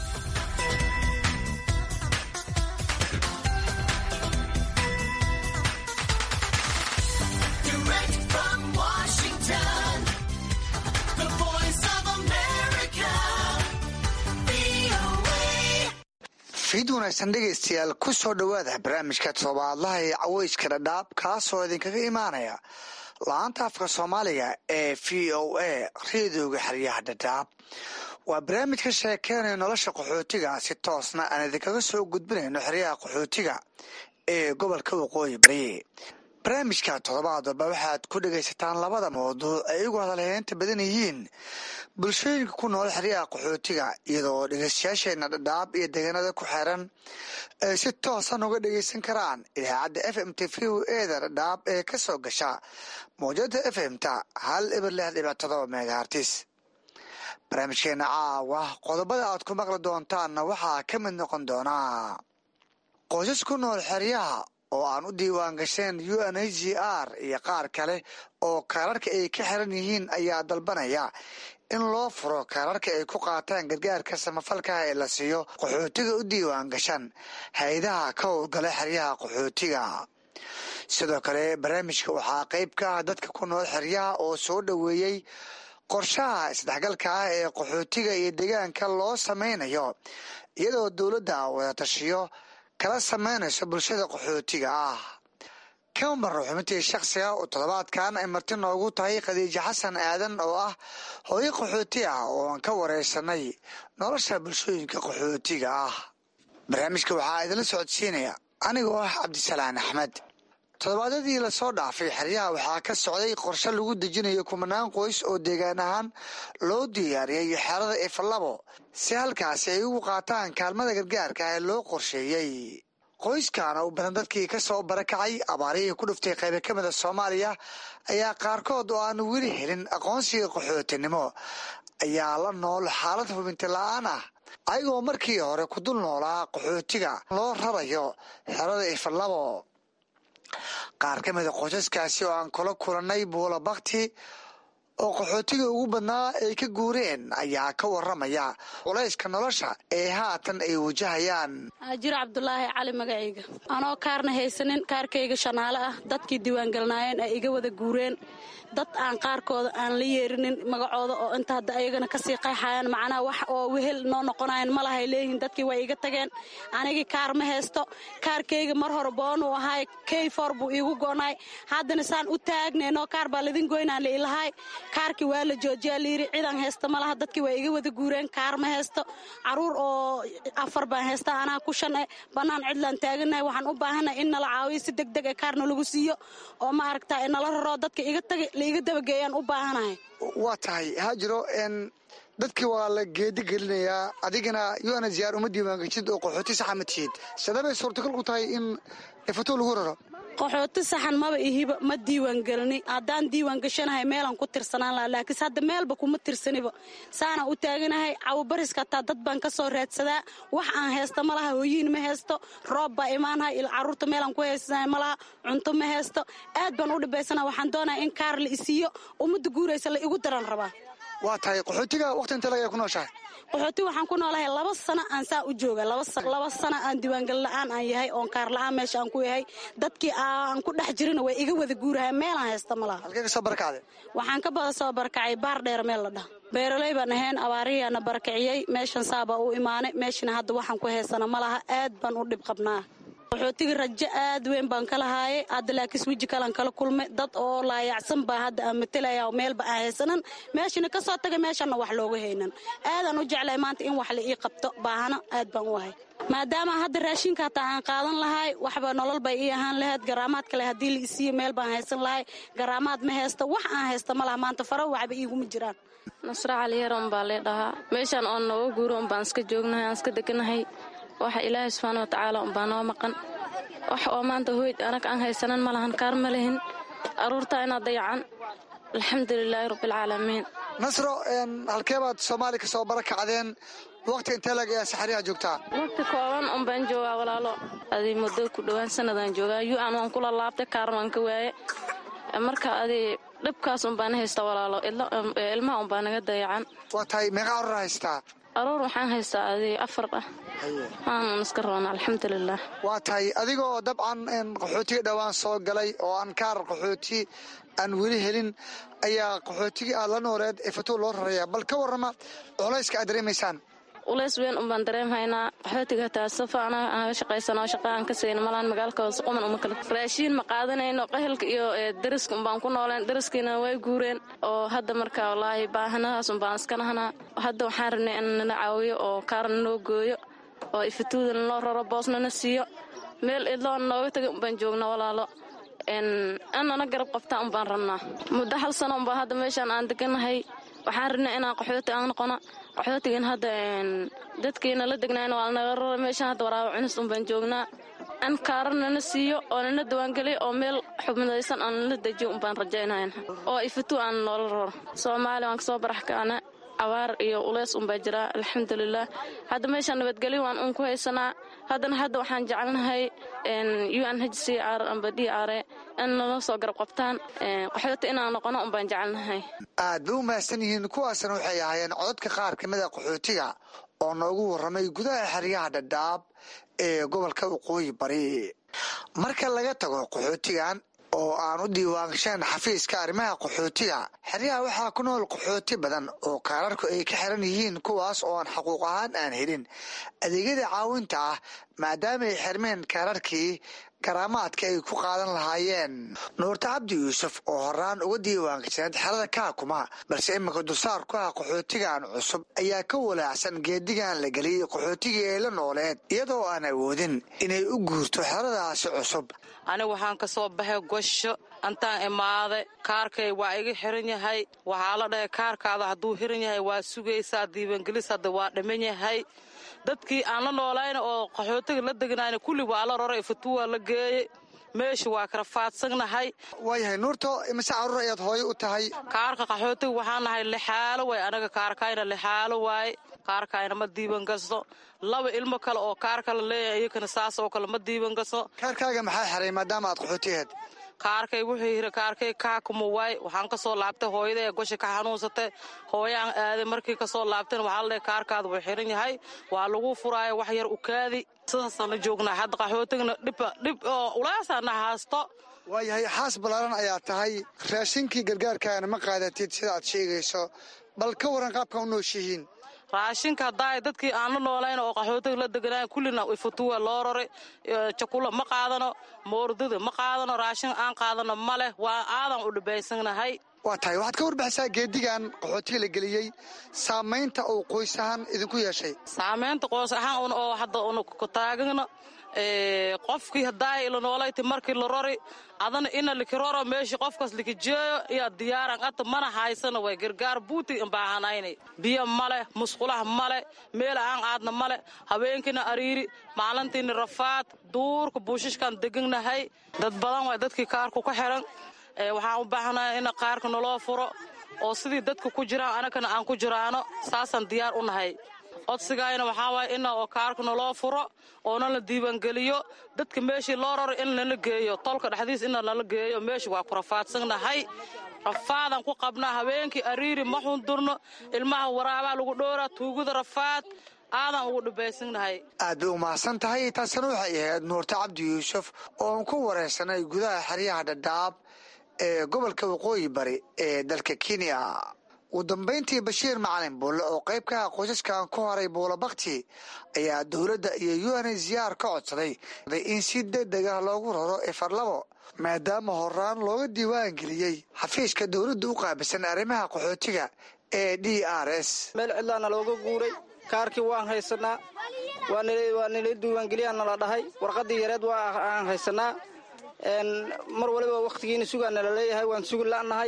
fiid wanaagsan dhegaystayaal ku soo dhowaada barnaamijka toddobaadlaha ee caweyska dhadhaab kaasoo idinkaga imaanaya la-aanta afka soomaaliga ee v o a reedooga xeryaha dhadhaab waa barnaamij ka sheekeynaya nolosha qaxootiga si toosna aan idinkaga soo gudbinayno xeryaha qaxootiga ee gobolka waqooyi bari barnaamijka toddobaad walba waxaad ku dhegaysataan labada mawduuc ay igu hadalheynta badan yihiin bulshooyinka ku nool xeryaha qaxootiga iyadoo dhegeystayaasheena dhadhaab iyo deegaanada ku xeeran ay si toosan uga dhegeysan karaan idaacadda f m t v o eda dhadhaab ee ka soo gasha mawjada f m ta hal ibar lix dhibic todoba megahartis barnaamijkeena caawa qodobada aad ku maqli doontaanna waxaa ka mid noqon doonaa qoysas ku nool xeryaha oo aan u diiwaan gasheen u n h g r iyo qaar kale oo kaararka ay ka xiran yihiin ayaa dalbanaya in loo furo kaararka ay ku qaataan gargaarka samafalkaha ee la siiyo qaxootiga u diiwaan gashan hay-adaha ka howlgala xeryaha qaxootiga sidoo kale barnaamijka waxaa qeyb ka ah dadka ku nool xeryaha oo soo dhoweeyey qorshaha isdhexgalka ah ee qaxootiga iyo deegaanka loo sameynayo iyadoo dowladda wadatashiyo kala sameynayso bulshada qaxootiga ah kamar xubintii shakhsiga oo toddobaadkan ay marti noogu tahay khadiijo xasan aadan oo ah hooyo qaxooti ah oo aan ka wareysanay nolosha bulshooyinka qaxootiga ah barnaamijka waxaa idinla socodsiinaya anigoo ah cabdisalaan axmed toddobaadyadii lasoo dhaafay xeryaha waxaa ka socday qorshe lagu dejinayo kumanaan qoys oo deegaan ahaan loo diyaariyey xerada ifalabo si halkaasi ay ugu qaataan kaalmada gargaarka ee loo qorsheeyey qoyskaana u badan dadkii ka soo barakacay abaarihii ku dhuftay qaybo ka mida soomaaliya ayaa qaarkood oo aan weli helin aqoonsiga qaxootinimo ayaa la nool xaalad hubinti la-aan ah ayagoo markii hore ku dul noolaa qaxootiga loo rarayo xerada ifalabo qaar ka mida qoysaskaasi oo aan kula kulannay buula bakti oo qaxootiga ugu badnaa ay ka guureen ayaa ka waramaya culayska nolosha ee haatan ay wajahayaan jiro cabdulaahi cali magacayga anoo kaarna haysanin kaarkayga shanaale ah dadkii diiwaangelnaayeen ay iga wada guureen dad aan qaarkooda aan la yeerinin magacooda oo inta hadda ayagana kasii qayxayaan macnaha wax oo wehel noo noqonayan malahay leeyihiin dadkii way iga tageen anigii kaar ma haysto kaarkayga mar hore boonuu ahaay keyfor buu iigu goonaay haddana saan u taagneenoo kaar baa ladin goynaan la ilahay kaarkii waa la joojiyaa layiri cidan haysta malaha dadkii waa iga wada guureen kaar ma haysto caruur oo afar baan haysta anaa ku shan e bannaan cidlaan taaganahay waxaan u baahanay in nala caawiyo si deg deg e kaarna lagu siiyo oo ma aragta nala raroo dadka iga tagay laiga dabageeyaan u baahanahay waa tahay haajiro n dadkii waa la geedi gelinayaa adigana un ziyaar uma diiwaangeshid oo qaxooti saxa ma tihid sadabay suurtagal ku tahay in ifato lagu raro qaxooti saxan maba ihiba ma diiwaangelini haddaan diiwaan gashanahay meelaan ku tirsanaan laha laakiinse hadda meelba kuma tirsaniba saanaan u taaganahay cawabariska hataa dad baan ka soo raadsadaa wax aan haysta ma laha hooyiin ma haysto roob baa imaanahay il carruurta meelaan ku haysanahay ma laha cunto ma haysto aad baan u dhibaysana waxaan doonaya in kaar la isiiyo ummadda guuraysa la igu daran rabaa waa tahay qaxootiga waqti inta laga ku nooshahay qaxooti waxaan ku noolahay laba sano aan saa u jooga laba sano aan diiwaangal la-aan aan yahay oon kaar la-aan meesha aan ku yahay dadkii aan ku dhex jirina way iga wada guurahay meelaan haysta ma laha halkee ka soo barakacday waxaan ka bada soo barakacay baar dheer meel la dhaha beeraley baan ahayn abaarihiiana barakiciyey meeshan saabaa u imaanay meeshana hadda waxaan ku haysana ma laha aad baan u dhib qabnaa qaxootiga rajo aad weyn baan ka lahaayay hadda laakiis weji kalan kala kulmay dad oo laayacsan baa hadda aan matelaya meelba aan haysanan meeshana ka soo tagay meeshanna wax looga haynan aadaan u jeclay maanta in wax la ii qabto baahana aad baan u ahay maadaama hadda raashinka hataa aan qaadan lahay waxba nolol bay ii ahaan lahayd garaamaad kale haddii la isiiyo meel baan haysan lahay garaamaad ma haysta wax aan haysta ma laha maanta fara waxba iiguma jiraan nasra caliyar unbaa lee dhahaa meeshaan oon nooga guuro unbaan iska joognahay aan iska deganahay waxa ilaahay subxaana wa tacaala unbaa noo maqan wax oo maanta hoyd anag aan haysanan ma lahan kaar ma lihin aruurtaa inaad dayacan alxamdulilaahi rabbialcaalamiin nasro halkee baad soomaaliya ka soo bara kacdeen waqti intee lag ayaa saxariyaha joogtaa waqti kooban unbaan joogaa walaalo adi muddo ku dhowaan sanadaan joogaa yu-an waan kula laabtay kaaran waan ka waaye marka adi dhibkaas unbaan haysta walaalo ilmaha unbaa naga dayacan waa tahay meeqa aruur haystaa aruur waxaan haystaa adi afar ah waanan iska roona alxamdulilah waa tahay adigoo dabcan qaxootiga dhowaan soo galay oo aan kaar qaxooti aan weli helin ayaa qaxootigii aad la nooleed ee fatuur loo raraya bal ka warrama culayska aad dareemaysaan ulays weyn unbaan dareemhaynaa qaxootiga hataa safa anaga anaga shaqaysano shaqa aan ka sayno malaan magaalka hoose quman uma kale raashiin ma qaadanayno qahelka iyo dariska unbaan ku nooleen dariskiina way guureen oo hadda marka wallaahi baahanadaas unbaan iska nahanaa hadda waxaan rabnay in nala caawiyo oo kaarna noo gooyo oo ifatuudana noo raro boosnana siiyo meel idloon nooga taga unbaan joogna walaalo anana garab qabtaa unbaan rabnaa muddo hal sano unbaa hadda meeshaan aan deganahay waxaan rabnay inaan qaxooti aan noqono qaxootigan hadda dadkiina la degnayna waa lanaga rara meeshaan hadda waraabo cunis unbaan joognaa an kaara nana siiyo oo nana diwaangeliyo oo meel xubnadaysan aan nala dejiyo unbaan rajaynayn oo ifatu aan noola raro soomaaliya waan kasoo barax kaana abaar iyo uleys unbaa jiraa alxamdulilah hadda meeshaan nabadgelyo waan uun ku haysanaa haddana hadda waxaan jecelnahay u n h c r amba d r in nala soo garab qabtaan qaxooti inaan noqono unbaan jecelnahay aad bay u mahadsan yihiin kuwaasna waxay ahaayeen codadka qaar ka mida qaxootiga oo noogu warramay gudaha xeryaha dhadhaab ee gobolka waqooyi bari marka laga tago qaxootigan oo aan u diiwaangashaen xafiiska arrimaha qaxootiga xeryaha waxaa ku nool qaxooti badan oo kaararku ay ka xiran yihiin kuwaas oo aan xaquuq ahaan aan helin adeegyada caawinta ah maadaama ay xirmeen kaararkii garaamaadka ay ku qaadan lahaayeen nuurta cabdi yuusuf oo horaan uga diiwaangashaneed xerada kaakuma balse iminka dulsaar ku ah qaxootigan cusub ayaa ka walaacsan geedigan la geliyey qaxootigii ay la nooleed iyadoo aan awoodin inay u guurto xeradaasi cusub aniga waxaan ka soo baxay gosho intaan imaaday kaarkay waa iga xiran yahay waxaa la dhahay kaarkaada hadduu xiran yahay waa sugaysaa diiwaangelis hadda waa dhiman yahay dadkii aan la noolayna oo qaxootiga la degnayna kulli waa la roray fatuwa la geeyey meesha waa kala faadsagnahay waayahay nuurto imise caruur ayaad hooyo u tahay kaarka qaxootiga waxaan nahay lixaalo waay anaga kaarkayna lixaalo waaye kaarkayna ma diiwan gasto laba ilmo kale oo kaarka la leeyahay iyakana saas oo kale ma diiwan gasto kaarkaaga maxaa xiray maadaama aad qaxooti aheed kaarkay wuxuu yiri kaarkay kaakuma waay waxaan kasoo laabtay hooyada ee gosha ka xanuunsatay hooyaan aaday markii kasoo laabtayna waxaa la dhahay kaarkaada wuu xiran yahay waa lagu furaayo wax yar ukaadi sidaasaan la joognaa hadda qaxootigna dhibba dhib oo ulaasaana haasto waayahay xaas ballaaran ayaa tahay raashinkii gargaarkaana ma qaadatid sida aad sheegayso bal ka waran qaabka u nooshihiin raashinka haddaa dadkii aan la noolayn oo qaxootiga la deganaayn kullina ifatuwa loo roray jakula ma qaadano moordada ma qaadano raashin aan qaadano ma leh waa aadan u dhibaysanahay waa tahay waxaad ka warbixisaa geedigan qaxootiga la geliyey saamaynta uu qoys ahaan idinku yeeshay saamaynta qoys ahaan oo hadda un ku taagano qofkii haddaa ila noolayti markii la rori adana ina likiroro meeshii qofkaas likijeeyo iyo diyaaran ata mana haysana way gargaar buuti baahanayna biyo male musqulaha male meel aan aadna male habeenkiina ariiri maalintiina rafaad duurka buushishkan deganahay dad badan way dadkii kaarku ka xiran waxaan u baahanahay in qaarka naloo furo oo sidii dadka ku jiraan anagana aan ku jiraano saasaan diyaar u nahay codsigayna waxaa waaya ina oo kaarka naloo furo oona la diiwaangeliyo dadka meeshii loo raro in lala geeyo tolka dhexdiis ina lala geeyo meesha waa ku rafaadsannahay rafaadan ku qabnaa habeenkii ariiri ma xundurno ilmaha waraabaa lagu dhowraa tuugada rafaad aadan ugu dhibaysannahay aad bay u mahadsan tahay taasina waxay ahayd nuurta cabdi yuusuf oon ku waraysanay gudaha xeryaha dhadhaab ee gobolka waqooyi bari ee dalka kenya ugu dambayntii bashiir macalin buulle oo qayb ka ah qoysaskan ku horay buulo bakti ayaa dowladda iyo u n ziyaar ka codsaday in si degdeg ah loogu raro efarlabo maadaama horaan looga diiwaan geliyey xafiiska dowladda u qaabilsan arrimaha qaxootiga ee d r s meel cidlaana looga guuray kaarkii waan haysanaa waa nala diiwaangeliyaa nala dhahay warqadii yareed waa aan haysanaa mar waliba wakhtigiina sugaa nala leeyahay waan sugi la'nahay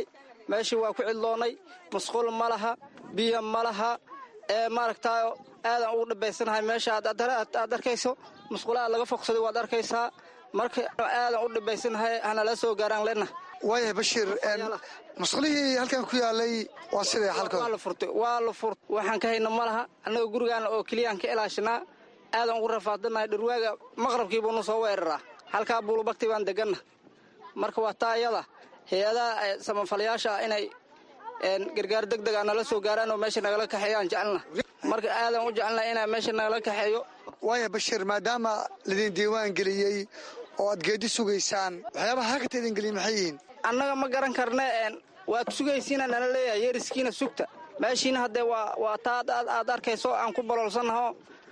meeshii waa ku cidloonnay musqul ma laha biyo ma laha ee maaragtaayo aadan ugu dhibaysanahay meesha aad arkayso musqulaha laga fogsaday waad arkaysaa marka aadan u dhibaysanahay hanala soo gaaraan lena waayahay bashiir musqulihii halkan ku yaalay waa siday xalkood waa la furtay waa la furt waxaan ka hayna ma laha annaga gurigaana oo keliyaan ka ilaashanaa aadan ugu rafaadanahay dhirwaaga maqrabkiibuunu soo weeraraa halkaa buulubagti baan deganna marka waa taa iyada hay-adaha samafalayaasha inay gargaar deg dega nala soo gaaraan oo meesha nagala kaxeeyaan jecelna marka aadan u jecelna inaa meesha nagala kaxeeyo waaya bashiir maadaama laidin diiwaan geliyey oo aad geedi sugaysaan waxyaabaha halkata idin geliya maxay yihiin annaga ma garan karne waad sugaysiina nala leeyahay yeeriskiina sugta meeshiina haddee waa taa aad arkayso aan ku baloolsannaho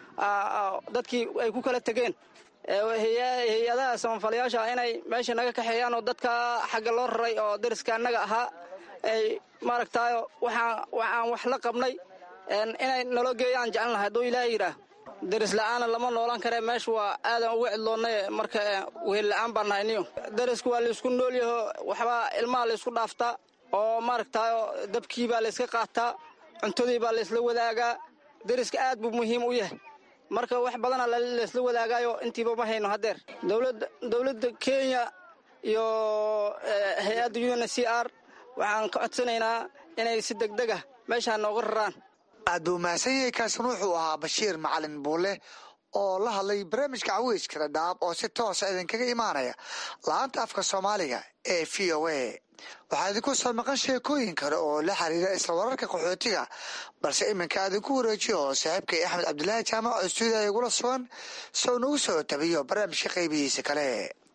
dadkii ay ku kala tegeen hay-adaha samafalayaasha inay meesha naga kaxeeyaan oo dadka xagga loo raray oo dariska annaga ahaa ay maaragtaayo waxaan wax la qabnay inay nalo geeyaan jecelnahay hadduu ilaaha yidhaah daris la'aana lama noolan karee meesha waa aadan uga cidloonnay marka wehel la'aan baan nahay niyo darisku waa laysku noolyaho waxbaa ilmaha laysku dhaaftaa oo maaragtaayo dabkii baa layska qaataa cuntadii baa laysla wadaagaa dariska aad buu muhiim u yahay marka wax badana laysla wadaagaayo intiiba ma hayno haddeer dowladda kenya iyo hay-adda u n c r waxaan ka codsanaynaa inay si degdeg ah meeshaa nooga raraan aad buu mahadsan yahay kaasin wuxuu ahaa bashiir macalin buule oo la hadlay barnaamijka caweyska dhadhaab oo si toosa idinkaga imaanaya la-aanta afka soomaaliga ee v o a waxaa idinku soo maqan sheekooyin kale oo la xiriira isla wararka qaxootiga balse iminka aadinku wareejiyo oo saaxiibkay axmed cabdulaahi jaamac oo stuudiya igula sugan sow nagu soo tabiyo barnaamijka qaybihiisa kale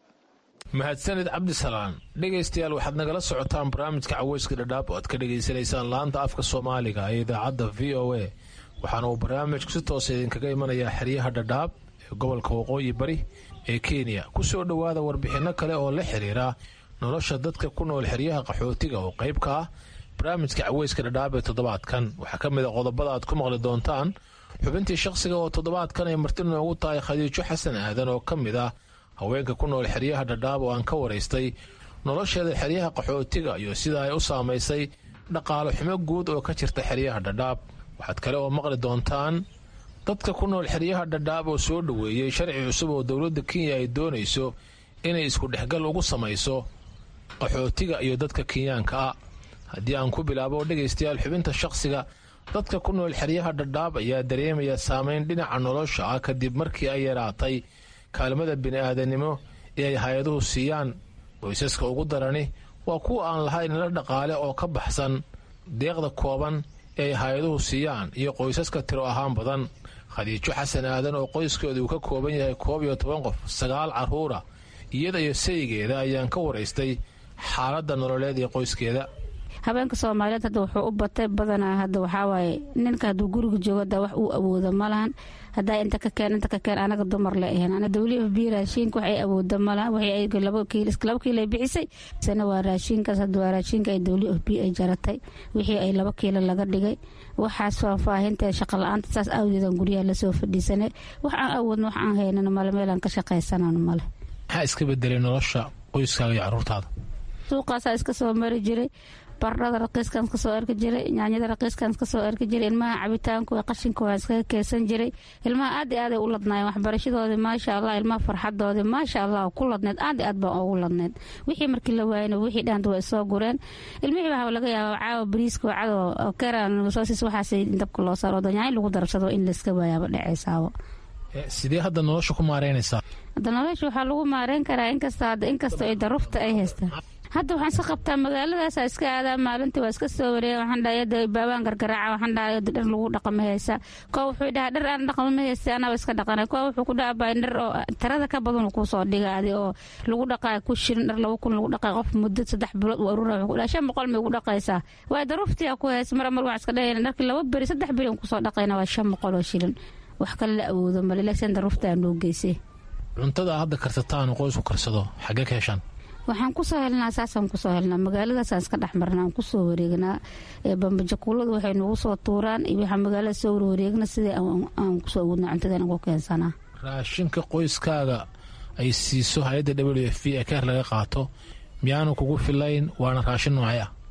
mahadsanid cabdisalaan dhegaystayaal waxaad nagala socotaan barnaamijka caweyska dhadhaab oo aad ka dhegaysanaysaan laanta afka soomaaliga ee idaacadda v o a waxaana uu barnaamijku si toosa idinkaga imanayaa xeryaha dhadhaab ee gobolka waqooyi bari ee kenya ku soo dhowaada warbixinno kale oo la xiriira nolosha dadka ku nool xeryaha qaxootiga oo qayb ka ah barnaamijka caweyska dhadhaab ee toddobaadkan waxaa ka mid a qodobada aad ku maqli doontaan xubintii shaqsiga oo toddobaadkan ay marti noogu tahay khadiijo xasan aadan oo ka mid ah haweenka ku nool xeryaha dhadhaab oo aan ka waraystay nolosheeda xeryaha qaxootiga iyo sida ay u saamaysay dhaqaalo xumo guud oo ka jirta xeryaha dhadhaab waxaad kale oo maqli doontaan dadka ku nool xeryaha dhadhaab oo soo dhoweeyey sharci cusub oo dowladda kenya ay doonayso inay isku dhexgal ugu samayso qaxootiga iyo dadka kenyaanka ah haddii aan ku bilaabo dhegaystayaal xubinta shaqsiga dadka ku nool xeryaha dhadhaab ayaa dareemaya saameyn dhinaca nolosha ah kadib markii ay yaraatay kaalmada bini'aadanimo ee ay hay-aduhu siiyaan qoysaska ugu darani waa kuwa aan lahayn la dhaqaale oo ka baxsan deeqda kooban ee ay hay-aduhu siiyaan iyo qoysaska tiro ahaan badan khadiijo xasan aadan oo qoyskeedu uu ka kooban yahay koob iyo toban qof sagaal carruura iyada iyo saygeeda ayaan ka waraystay xaaladda nololeed ee qoyskeeda habeenka soomaaliyeed hadda wuxuu u batay badanaa hadda waxaawaaye ninka hadduu guriga joogo hadda wax uu awoodo ma lahan haddaa inta ka keen inta ka keen anaga dumar le ahayn ana w f b raashiinka waxay awooda malahan waxay laba kiilo ay bixisay sana waa raashiinkaas hadda waa raashiinka ay w f b ay jaratay wixii ay laba kiilo laga dhigay waxaas faahfaahinta shaqa la-aanta saas awgeedan guryaha lasoo fadhiisanay wax aan awoodna wax aan haynano male meelaan ka shaqaysanano male maxaa iska bedelay nolosha qoyskaaga iyo caruurtaada suuqaasaa iska soo mari jiray bardhada raqiiskan kasoo arki jiray nyaanyada raqiiskan kasoo arki jiray ilmaha cabitaanku qashinka waa iskaga keesan jiray ilmaha aad i aaday u ladnaayeen waxbarashadoodii maasha allah ilmaha farxadoodii maasha allah ku ladneed aad i aad baan ugu ladneed wixii markii la waayana wixii dhaanta waa isoo gureen ilmihii waxaa laga yaabaa caawa bariiska wacado keran soosis waxaas dabka loo saaro nyaanyo lagu darsado in layska waayaaba dhacaysaabo sidee hadda nolosha ku maareynaysaa hadda nolosha waxaa lagu maareyn karaa inkasta hadda inkastoo ay darufta ay haystaan hadda waxaan iska qabtaa magaaladaasa iska aadaa maalintii waa iska soo wareeya waxaan dhahay yada baabaan gargaraaca waxaan dhahay yada dhar lagu dhaqama haysa kuwa wuxuu dhahaa dhar aan dhaqama ma haysta anaba iska dhaqanay kuwa wuxuu ku dhaha baa dhar oo tirada ka badan uu kusoo dhiga adi oo lagu dhaqaa ku shirin dhar laba kun lagu dhaqaa qof muddo saddex bilood uu aruura wuxuu ku dhaha shan boqol may ugu dhaqaysaa waa daruftiya ku haysa mar mar waxaan iska dhahayna dharkii laba beri saddex beri aan kusoo dhaqayna waa shan boqol oo shilin wax kale la awoodo male laakiin daruftaa noo geysay cuntada hadda karsataan qoysku karsado xaggee ka heshaan waxaan kusoo helnaa saasaan kusoo helnaa magaaladaasaan iska dhex marnaa aan kusoo wareegnaa bambajakuuladu waxay nagu soo tuuraan iyo waxaa magaalada soo warwareegna sidii aan kusoo awoodnaa cuntadan ugu keensanaa raashinka qoyskaaga ay siiso hay-adda w f v ee keer laga qaato miyaanu kugu filayn waana raashin noocay ah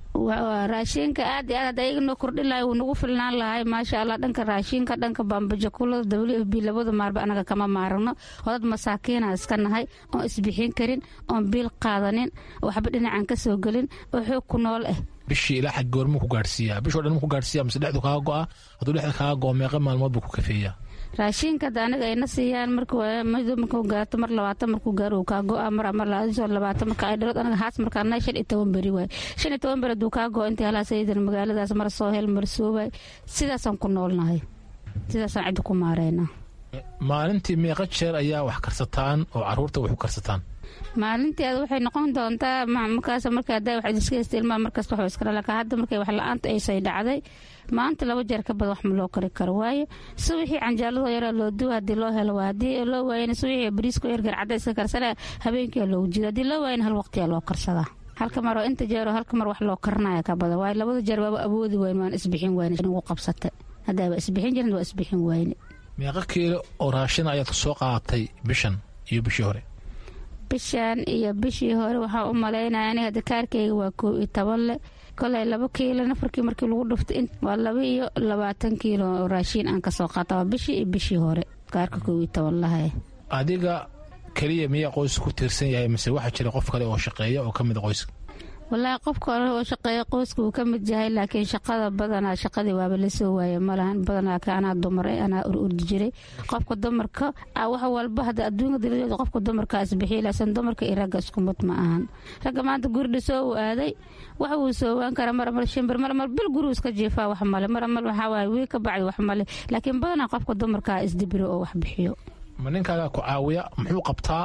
raashinka aad iyo aad hadda ayaga noo kordhin lahay wuu nagu filnaan lahay maasha allah dhanka raashinka dhanka baambajakulada w f b labada maarba anaga kama maarano hodad masaakiina iska nahay oon isbixin karin oon biil qaadanin waxba dhinacan ka soo gelin oo xoog ku nool ah bishii ilaa xag goormuu ku gaadhsiiyaa bishoo dhan mu ku gaadhsiiyaa mise dhexdu kaaga go'a hadduu dhexda kaaga go'o meeqa maalmood buu ku kafeeyaa raashinka hadda anaga ayna siiyaan marmarkuu gaato mar labaatan markuu gaaro uu kaa go'a mar mar labaatan marka ay dhalood anaga haas markaa nahay shan iyo toban beri waay shan iyo toban beri hadduu kaa go'o intii halaas aydan magaaladaas mar soo hel mar soo waay sidaasaan ku noolnahay sidaasaan cidda ku maareynaa maalintii meeqa jeer ayaa wax karsataan oo caruurta wax u karsataan maalintii ad waxay noqon doontaa markaas marka hadda wax iska haysta ilmaha markasta wax iskala laka hadda markay wax la-aanta aysay dhacday maanta laba jeer ka badan wax ma loo kari karo waayo subaxii canjaaladoo yaraa loo duwa haddii loo helo waa haddii loo waayana subaxii bariisko yargar cadda iska karsana habeenkii loogu jido haddii loo waayana hal waqtiyaa loo karsadaa halka mar oo inta jeeroo halka mar wax loo karinaya ka badan waayo labada jeer waaba awoodi wayn waan isbixin wayne ugu qabsatay haddaaba isbixin jirin waa isbixin wayne meeqa kiilo oo raashina ayaad soo qaadatay bishan iyo bishii hore bishan iyo bishii hore waxaa u malaynaya aniga hadda kaarkayga waa koob iyo toban le koley laba kiilo nafarkii markii lagu dhuftay waa laba iyo labaatan kiilo oo raashiin aan kasoo qaata waa bishii iyo bishii hore kaarka koob iyo toban lahay adiga keliya miyaa qoyska ku tiirsan yahay mise waxaa jira qof kale oo shaqeeya oo ka mid a qoyska walaahi qofka hore oo shaqeeya qoyska wuu ka mid yahay laakiin shaqada badanaa shaqadii waaba la soo waaya malahan badanaa ka anaa dumar anaa ururdi jiray qofka dumarka wax walba hadda adduunka daladeeda qofka dumarka isbixiya laakiin dumarka iyo ragga isku mid ma ahan ragga maanta guri soo uu aaday wax wuu soowaan karaa mar mar shimbir mar mar bil gurigu iska jiifaa wax male mar mar waxaa waaye wii ka bacdi wax male laakiin badanaa qofka dumarka isdibiro oo wax bixiyo ma ninkaagaa ku caawiya muxuu qabtaa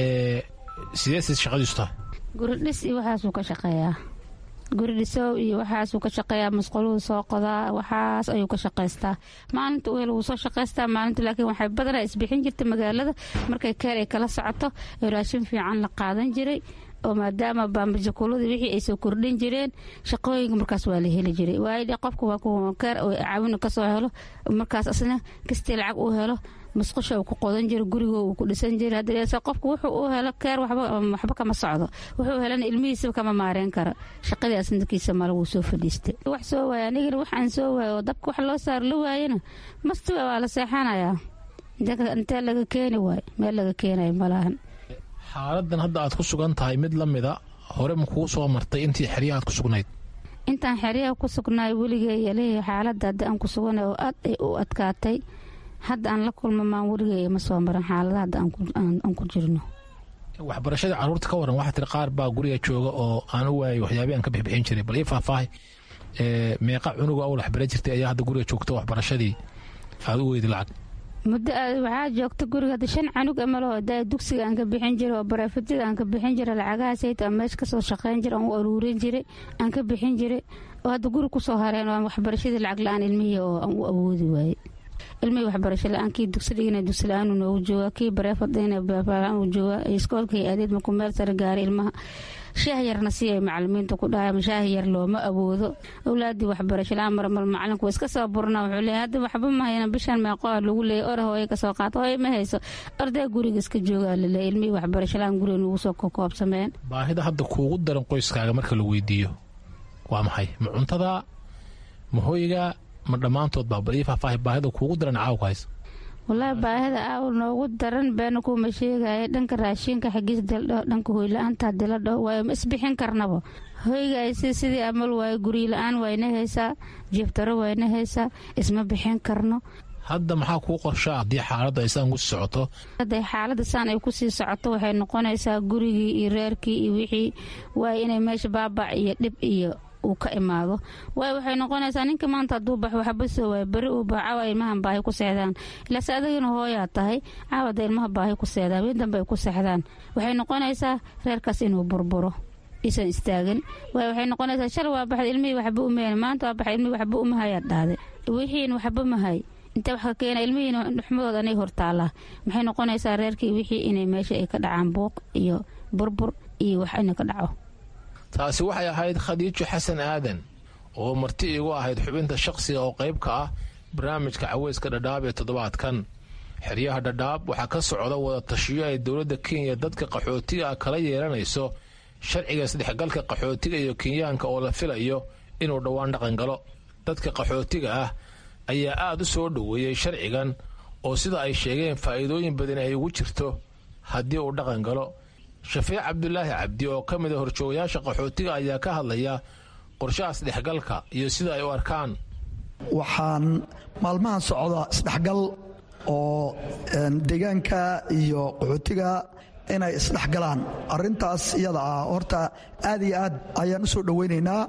sideese shaqadiisu tahay guridhis iyo waxaasuu ka shaqeeyaa guridhisow iyo waxaasuu ka shaqeeyaa masquluhu soo qodaa waxaas ayuu ka shaqaystaa maalinta uhel wuu soo shaqaystaa maalinta laakiin waxay badanaa isbixin jirta magaalada markay keer ay kala socoto ee raashin fiican la qaadan jiray oo maadaama baambajakuuladii wixii ay soo kordhin jireen shaqooyinka markaas waa la heli jiray waayo qofka waa kuwa keer oo caawina kasoo helo markaas asna kastii lacag uu helo musqusha uu ku qodan jiro gurigo uu ku dhisan jira haddase qofku wuxuu u helo keer waxba kama socdo wuxuu helana ilmihiisaba kama maareen kara shaqadii asnarkiisa male wuu soo fadhiistay wax soo waaya anigana wax aan soo waayo oo dabka wax loo saar la waayana mastiwa waa la seexanayaa intee laga keeni waayo meel laga keenayo malahan xaaladan hadda aad ku sugan tahay mid la mida hore ma kuu soo martay intii xeryaha aad ku sugnayd intaan xeryaha ku sugnaay weligay leeyahay xaaladda hadda aan ku suganay oo aad ay u adkaatay hadda aan la kulma maan weligay ma soo marin xaalada hadda aan ku jirno waxbarashada caruurta ka waran waxaa tiri qaar baa guriga jooga oo aan u waayay waxyaabii aan ka bixbixin jiray bal ii faahfaahay meeqa cunuga oo waxbara jirtay ayaa hadda guriga joogta waxbarashadii aad u weydi lacag muddo waxaa joogta guriga hadda shan canug amaloo da dugsiga aan ka bixin jiray oo bareefadida aan ka bixin jiray lacagahaasayt aan meesha kasoo shaqayn jiray aan u aruurin jiray aan ka bixin jiray oo hadda guri kusoo hareen oo waxbarashadii lacag la-aan ilmihii oo aan u awoodi waayey ilmihii waxbarasho la-aan kii dugsi dhigina dugsi la-aan noogu jooga kii bareefadina bareefla-aan uu jooga iskoolkii adeed markuu meel sare gaaray ilmaha shaah yarna si ay macalimiinta ku dhahay shaah yar looma awoodo awlaadii waxbarasho la-aan marmal macalinku iska soo burna wuxuu leeyahay hadda waxba ma hayna bishan meeqoa lagu leeyay or hooye kasoo qaato hooye ma hayso arday guriga iska joogaa laleeyay ilmihii waxbarasho la-aan guriga nugu soo kokoobsameen baahida hadda kuugu daran qoyskaaga marka la weydiiyo waa maxay ma cuntada ma hoyga ma dhammaantood baa bal ii faahfaahay baahida kuugu daran caawka haysa wallaahi baahida aaw noogu daran beena kuuma sheegaya dhanka raashinka xagiis dildho dhanka hoyla-aanta diladho waayo ma isbixin karnaba hoygaasi sidii amal waayo gurila-aan wayna haysaa jeeftaro wayna haysaa isma bixin karno hadda maxaa kuu qorshaa haddii xaaladda ay saan kusii socoto hadday xaaladda saan ay kusii socoto waxay noqonaysaa gurigii iyo reerkii iyo wixii waayo inay meesha baabac iyo dhib iyo uu ka imaado waayo waxay noqonaysaa ninka maanta hadduu bax waxba soo waaya beri uu bax caawa ilmahan baahi ku seexdaan ilaase adagina hooyaa tahay caawada ilmaha baahi ku seexdaan wii dambe ay ku seexdaan waxay noqonaysaa reerkaas inuu burburo isan istaagin waayo waxay noqonaysaa shal waa baxda ilmihii waxba umeen maanta waa baxay ilmihii waxba umahayaa dhahday wixiin waxba mahay intee wax ka keena ilmihiina xumadooda anay hortaalaa maxay noqonaysaa reerkii wixii inay meesha ay ka dhacaan buuq iyo burbur iyo wax ina ka dhaco taasi waxay ahayd khadiijo xasan aadan oo marti iigu ahayd xubinta shaqsiga oo qayb ka ah barnaamijka caweyska dhadhaab ee toddobaadkan xeryaha dhadhaab waxaa ka socda wada tashiyo ay dowladda kenya dadka qaxootiga ah kala yeelanayso sharciga isdhexgalka qaxootiga iyo kenyaanka oo la filayo inuu dhowaan dhaqan galo dadka qaxootiga ah ayaa aad u soo dhoweeyey sharcigan oo sida ay sheegeen faa'iidooyin badan ay ugu jirto haddii uu dhaqan galo shafiic cabdulaahi cabdi oo ka mid a horjoogayaasha qaxootiga ayaa ka hadlaya qorshaha isdhexgalka iyo sida ay u arkaan waxaan maalmahan socda isdhexgal oo deegaanka iyo qaxootiga inay isdhexgalaan arintaas iyada ah horta aad iyo aad ayaan u soo dhowaynaynaa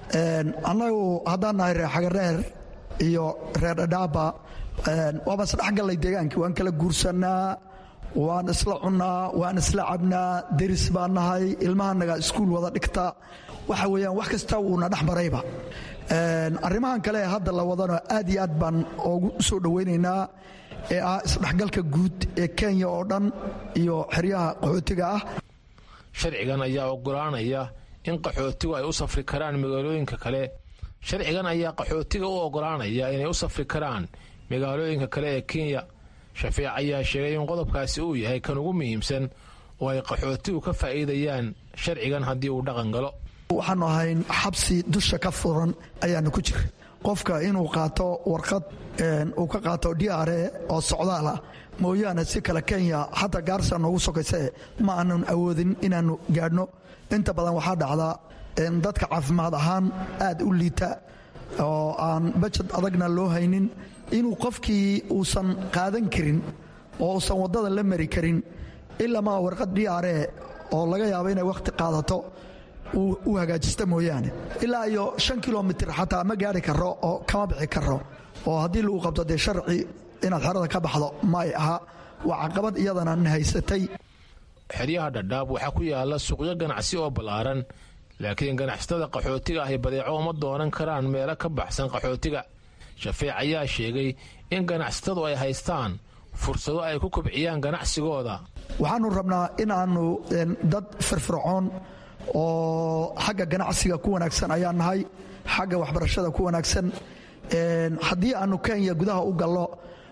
annagu haddaan nahay reer xagareer iyo reer dhadhaaba waaba isdhexgallay deegaankii waan kala guursanaa waan isla cunnaa waan isla cabnaa deris baan nahay ilmahanaga iskuul wada dhigta waxa weeyaan wax kasta wuuna dhex marayba arrimahan kale ee hadda la wadano aad iyo aad baan oogu soo dhowaynaynaa ee ah isdhexgalka guud ee kenya oo dhan iyo xeryaha qaxootiga ah sharcigan ayaa ogolaanaya in qaxootigu ay u safri karaan magaalooyinka kale sharcigan ayaa qaxootiga u ogolaanaya inay u safri karaan magaalooyinka kale ee kenya shafiic ayaa sheegay in qodobkaasi uu yahay kan ugu muhiimsan oo ay qaxootigu ka faa'iidayaan sharcigan haddii uu dhaqan galo waxaanu ahayn xabsi dusha ka furan ayaanu ku jira qofka inuu qaato warqad uu ka qaato d r e oo socdaal ah mooyaane si kale kenya xataa gaarsa noogu sokayse ma aanan awoodin inaannu gaadhno inta badan waxaa dhacdaa dadka caafimaad ahaan aad u liita oo aan bajad adagna loo haynin inuu qofkii uusan qaadan karin oo uusan waddada la mari karin ilamaa warqad d r e oo laga yaabo inay wakhti qaadato u hagaajista mooyaane ilaa iyo shan kilomitir xataa ma gaari karo oo kama bixi karo oo haddii lagu qabto dee sharci inaad xerada ka baxdo may aha waa caqabad iyadana na haysatay xeryaha dhadhaab waxaa ku yaala suuqyo ganacsi oo ballaaran laakiin ganacsatada qaxootiga ahi badeeco uma doonan karaan meelo ka baxsan qaxootiga shafiic ayaa sheegay in ganacsatadu ay haystaan fursado ay ku kobciyaan ganacsigooda waxaanu rabnaa inaannu dad firfircoon oo xagga ganacsiga ku wanaagsan ayaan nahay xagga waxbarashada ku wanaagsan haddii aanu kenya gudaha u gallo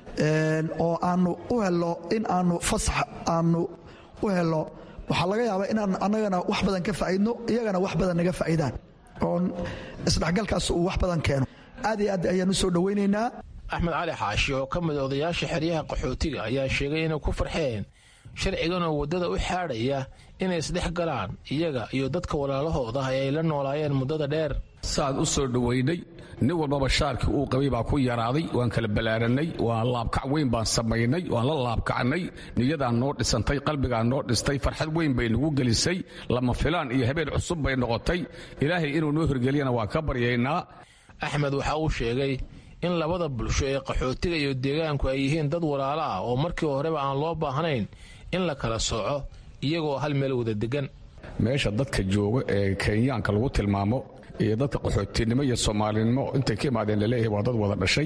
oo aanu u helo in aanu fasax aanu u helo waxaa laga yaabaa inaan annagana wax badan ka faa'iidno iyagana wax badan naga faa'iidaan oon isdhexgalkaas uu wax badan keeno aad iyo aad ayaan u soo dhowaynaynaa axmed cali xaashi oo ka mid odayaasha xeryaha qaxootiga ayaa sheegay inay ku farxeen sharcigan oo waddada u xaadhaya inay isdhex galaan iyaga iyo dadka walaalahooda ee ay la noolaayeen muddada dheer saad u soo dhowaynay nin walbaba shaarkii uu qabay baa ku yaraaday waan kala ballaarannay waa laabkac weyn baan samaynay waan la laabkacnay niyadaan noo dhisantay qalbigaan noo dhistay farxad weyn bay nagu gelisay lama filaan iyo habeen cusub bay noqotay ilaahay inuu noo hirgeliyana waa ka baryaynaa axmed waxa uu sheegay in labada bulsho ee qaxootiga iyo deegaanku ay yihiin dad walaalo ah oo markii horeba aan loo baahnayn in la kala sooco iyagoo hal meel wada degan meesha dadka jooga ee kenyaanka lagu tilmaamo iyo dadka qaxootinimo iyo soomaalinimo intay ka imaadeen laleeyahay waa dad wada dhashay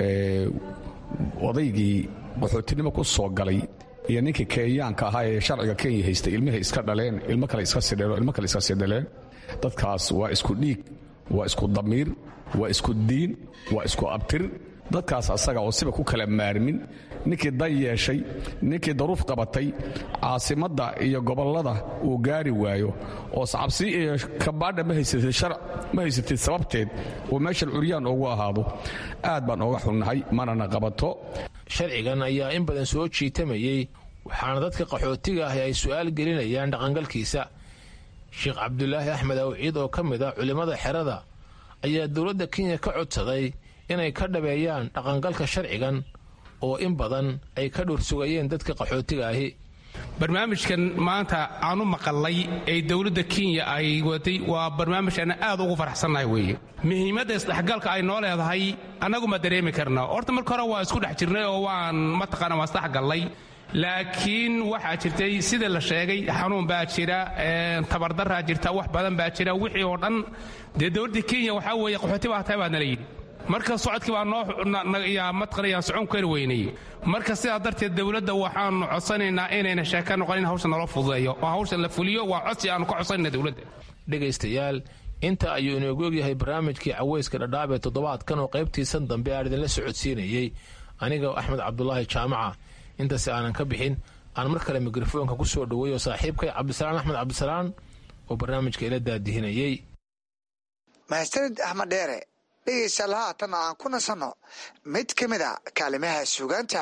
odaygii qaxootinimo ku soo galay iyo ninkii kenyaanka ahaa ee sharciga kenya haystay ilmahay iska dhaleen ilmo kale iska sidheen ilmo kale iska sidhaleen dadkaas waa isku dhiig waa isku damiir waa isku diin waa isku abtir dadkaas asaga oo siba ku kala maarmin ninkii dan yeeshay ninkii daruuf qabatay caasimadda iyo gobollada uu gaari waayo oo cabsi iyo kabaadha ma haysatid sababteed uu meeshan curyaan ugu ahaado aad baan ooga xunnahay manana qabato sharcigan ayaa in badan soo jiitamayey waxaana dadka qaxootiga ahi ay su'aal gelinayaan dhaqangalkiisa sheekh cabdulaahi axmed awciid oo ka mid ah culimmada xerada ayaa dowladda kenya ka codsaday inay ka dhabeeyaan dhaqangalka sharcigan oo in badan ay ka dhursugayeen dadka qaxootiga ahi barnaamijkan maanta aanu maqalay ee dowladda kenya ay waday waa barnaamij aan aad ugu faraxsannahay weeye muhiimadda isdhexgalka ay noo leedahay annagu ma dareemi karna horta marka hore waa isku dhex jirnay oo waan mataqaana waan isdhexgallay laakiin waxaa jirtay sida la sheegay xanuun baa jira tabardaraa jirta wax badan baa jira wixii oo dhan dee dowladda kenya waxaa weeye qaxooti baa tahay baa nala yidhi marka socodkii baa noo matqanayaan socon kari weynay marka sidaa darteed dowladda waxaanu codsanaynaa inayna sheeka noqonin hawsha naloo fududeeyo oo hawsha la fuliyo waa codsi aanu ka codsanayna dowladda dhegaystayaal inta ayuu inoogu ogyahay barnaamijkii caweyska dhadhaab ee toddobaadkan oo qaybtiisan dambe aan idinla socodsiinayey aniga axmed cabdulaahi jaamaca intaasi aanan ka bixin aan mar kale mikrofoonka ku soo dhoweeyo saaxiibkay cabdisalaan axmed cabdisalaan oo barnaamijka ila daadihinayey mahadsanid axmed dheere dhegaystayaal haatan aan ku nasanno mid ka mid a kaalimaha suugaanta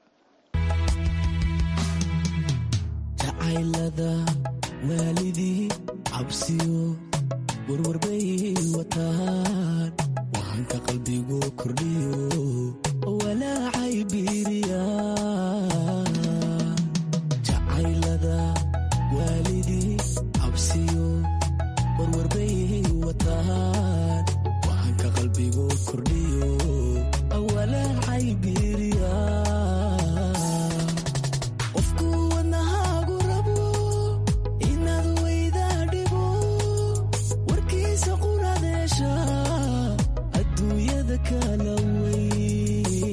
jacaylada waalidii cabsiyo warwarbay wataan wahanka qalbigu kordhiyo walaacay biiriya jacaylada waalidii cabsiyo warwarbay wataan wahanka qalbigu kordhiyo walaacay biiriya qofku wadnahaagu rabo inaad weydaa dhibo warkiisa quradeesha adduunyada kala wey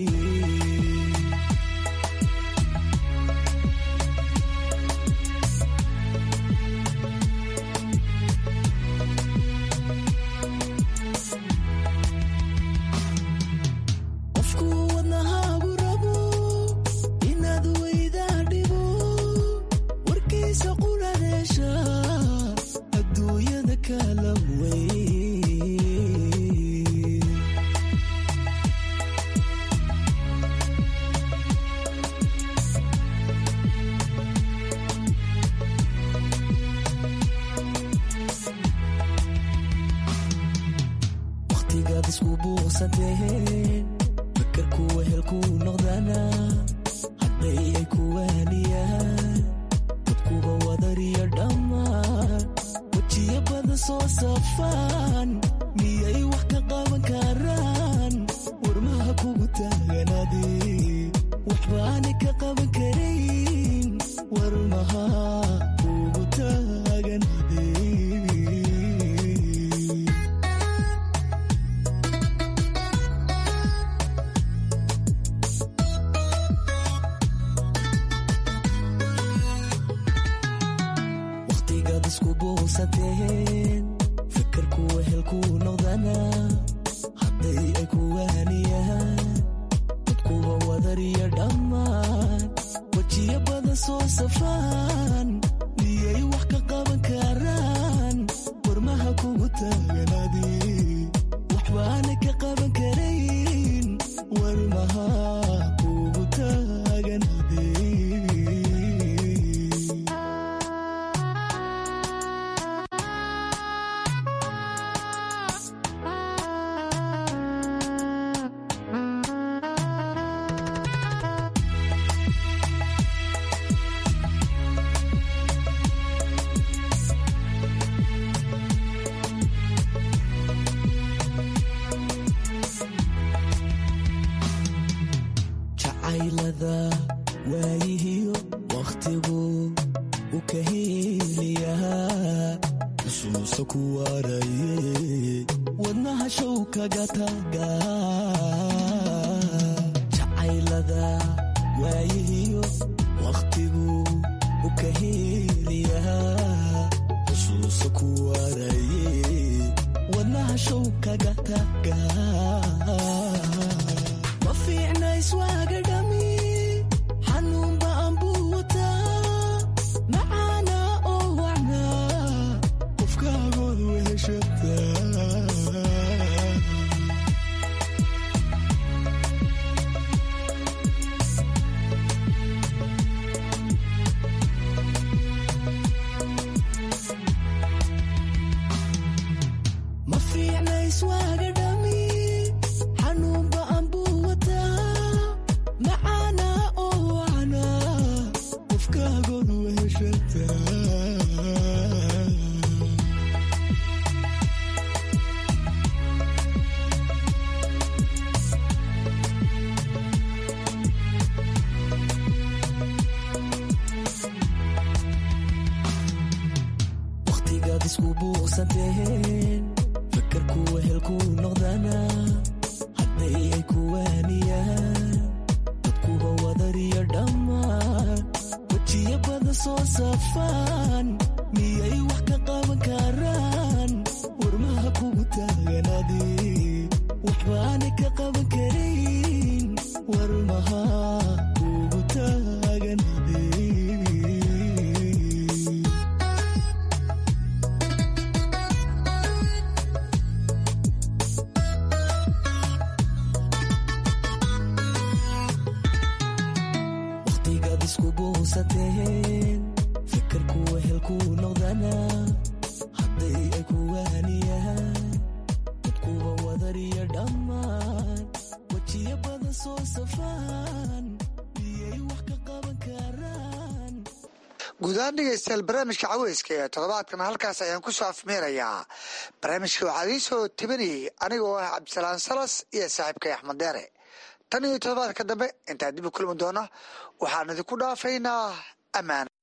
qofku wadnahaagu rabo inaad weydaa dhibo warkiisa quradeesha adduunyada kala wey wakhtigaad isku buuqsanteen fakarku wehelku noqdana hadday ay ku waaniyaan dadkuba wadariyo dhammaan wejiyo badan soo safaan miyay wax ka qaban karaan warmaha kugu taaganade waxbaani ka qaban karayn warmaha kugu taaganade wakhtigaad isku buuqsateen fakarku wehelku noqdana hadday ay ku waaniyaan dadkuba wadariyo dhammaan wejiyo badan soo safaan miyay wax ka qaban karaan warmaha kugu taaganade waxbaana ka qaban karayn warmaha kugu taaganade jacaylada waayihiyo wakhtigu u ka heliyaa xusuusa ku waaraye wadnaha show kaga taga jacaylada waayihiyo wakhtigu u ka heliyaa xusuusa ku waaraye wadnaha show kaga taga ma fiicna iswaaga dhami xanuunba anbuu wataa macaana oo wacnaa qofkaagood weheshataa ma fiicna iswaaga dhami xanuunba anbuu wataa macaana oo wacnaa qofkaagood weheshataa wakhtigaad isku buuqsanteen fakarku wehelku noqdana hadday ay ku waaniyaan dadkuba wadariyo dhammaan wejiyo badan soo safaan miyay wax ka qaban karaan warmaha kugu taaganade waxbaana ka qaban karayn warmaha kugu taaganade wehelku noqdana hadday ay ku waaniyaan dadkuba wadariyo dhammaan wejiyo badan soo safaan miyay wax ka qaban karaan guud ahaan dhegeystayaal barnaamijka caweyska ee toddobaadkan halkaas ayaan ku soo afmeerayaa barnaamijka waxaa idiin soo tebinayay aniga oo ah cabdisalaan salas iyo saaxiibkay axmed deere tan iyo toddobaadka dambe intaan dib u kulmi doona waxaan idinku dhaafaynaa ammaan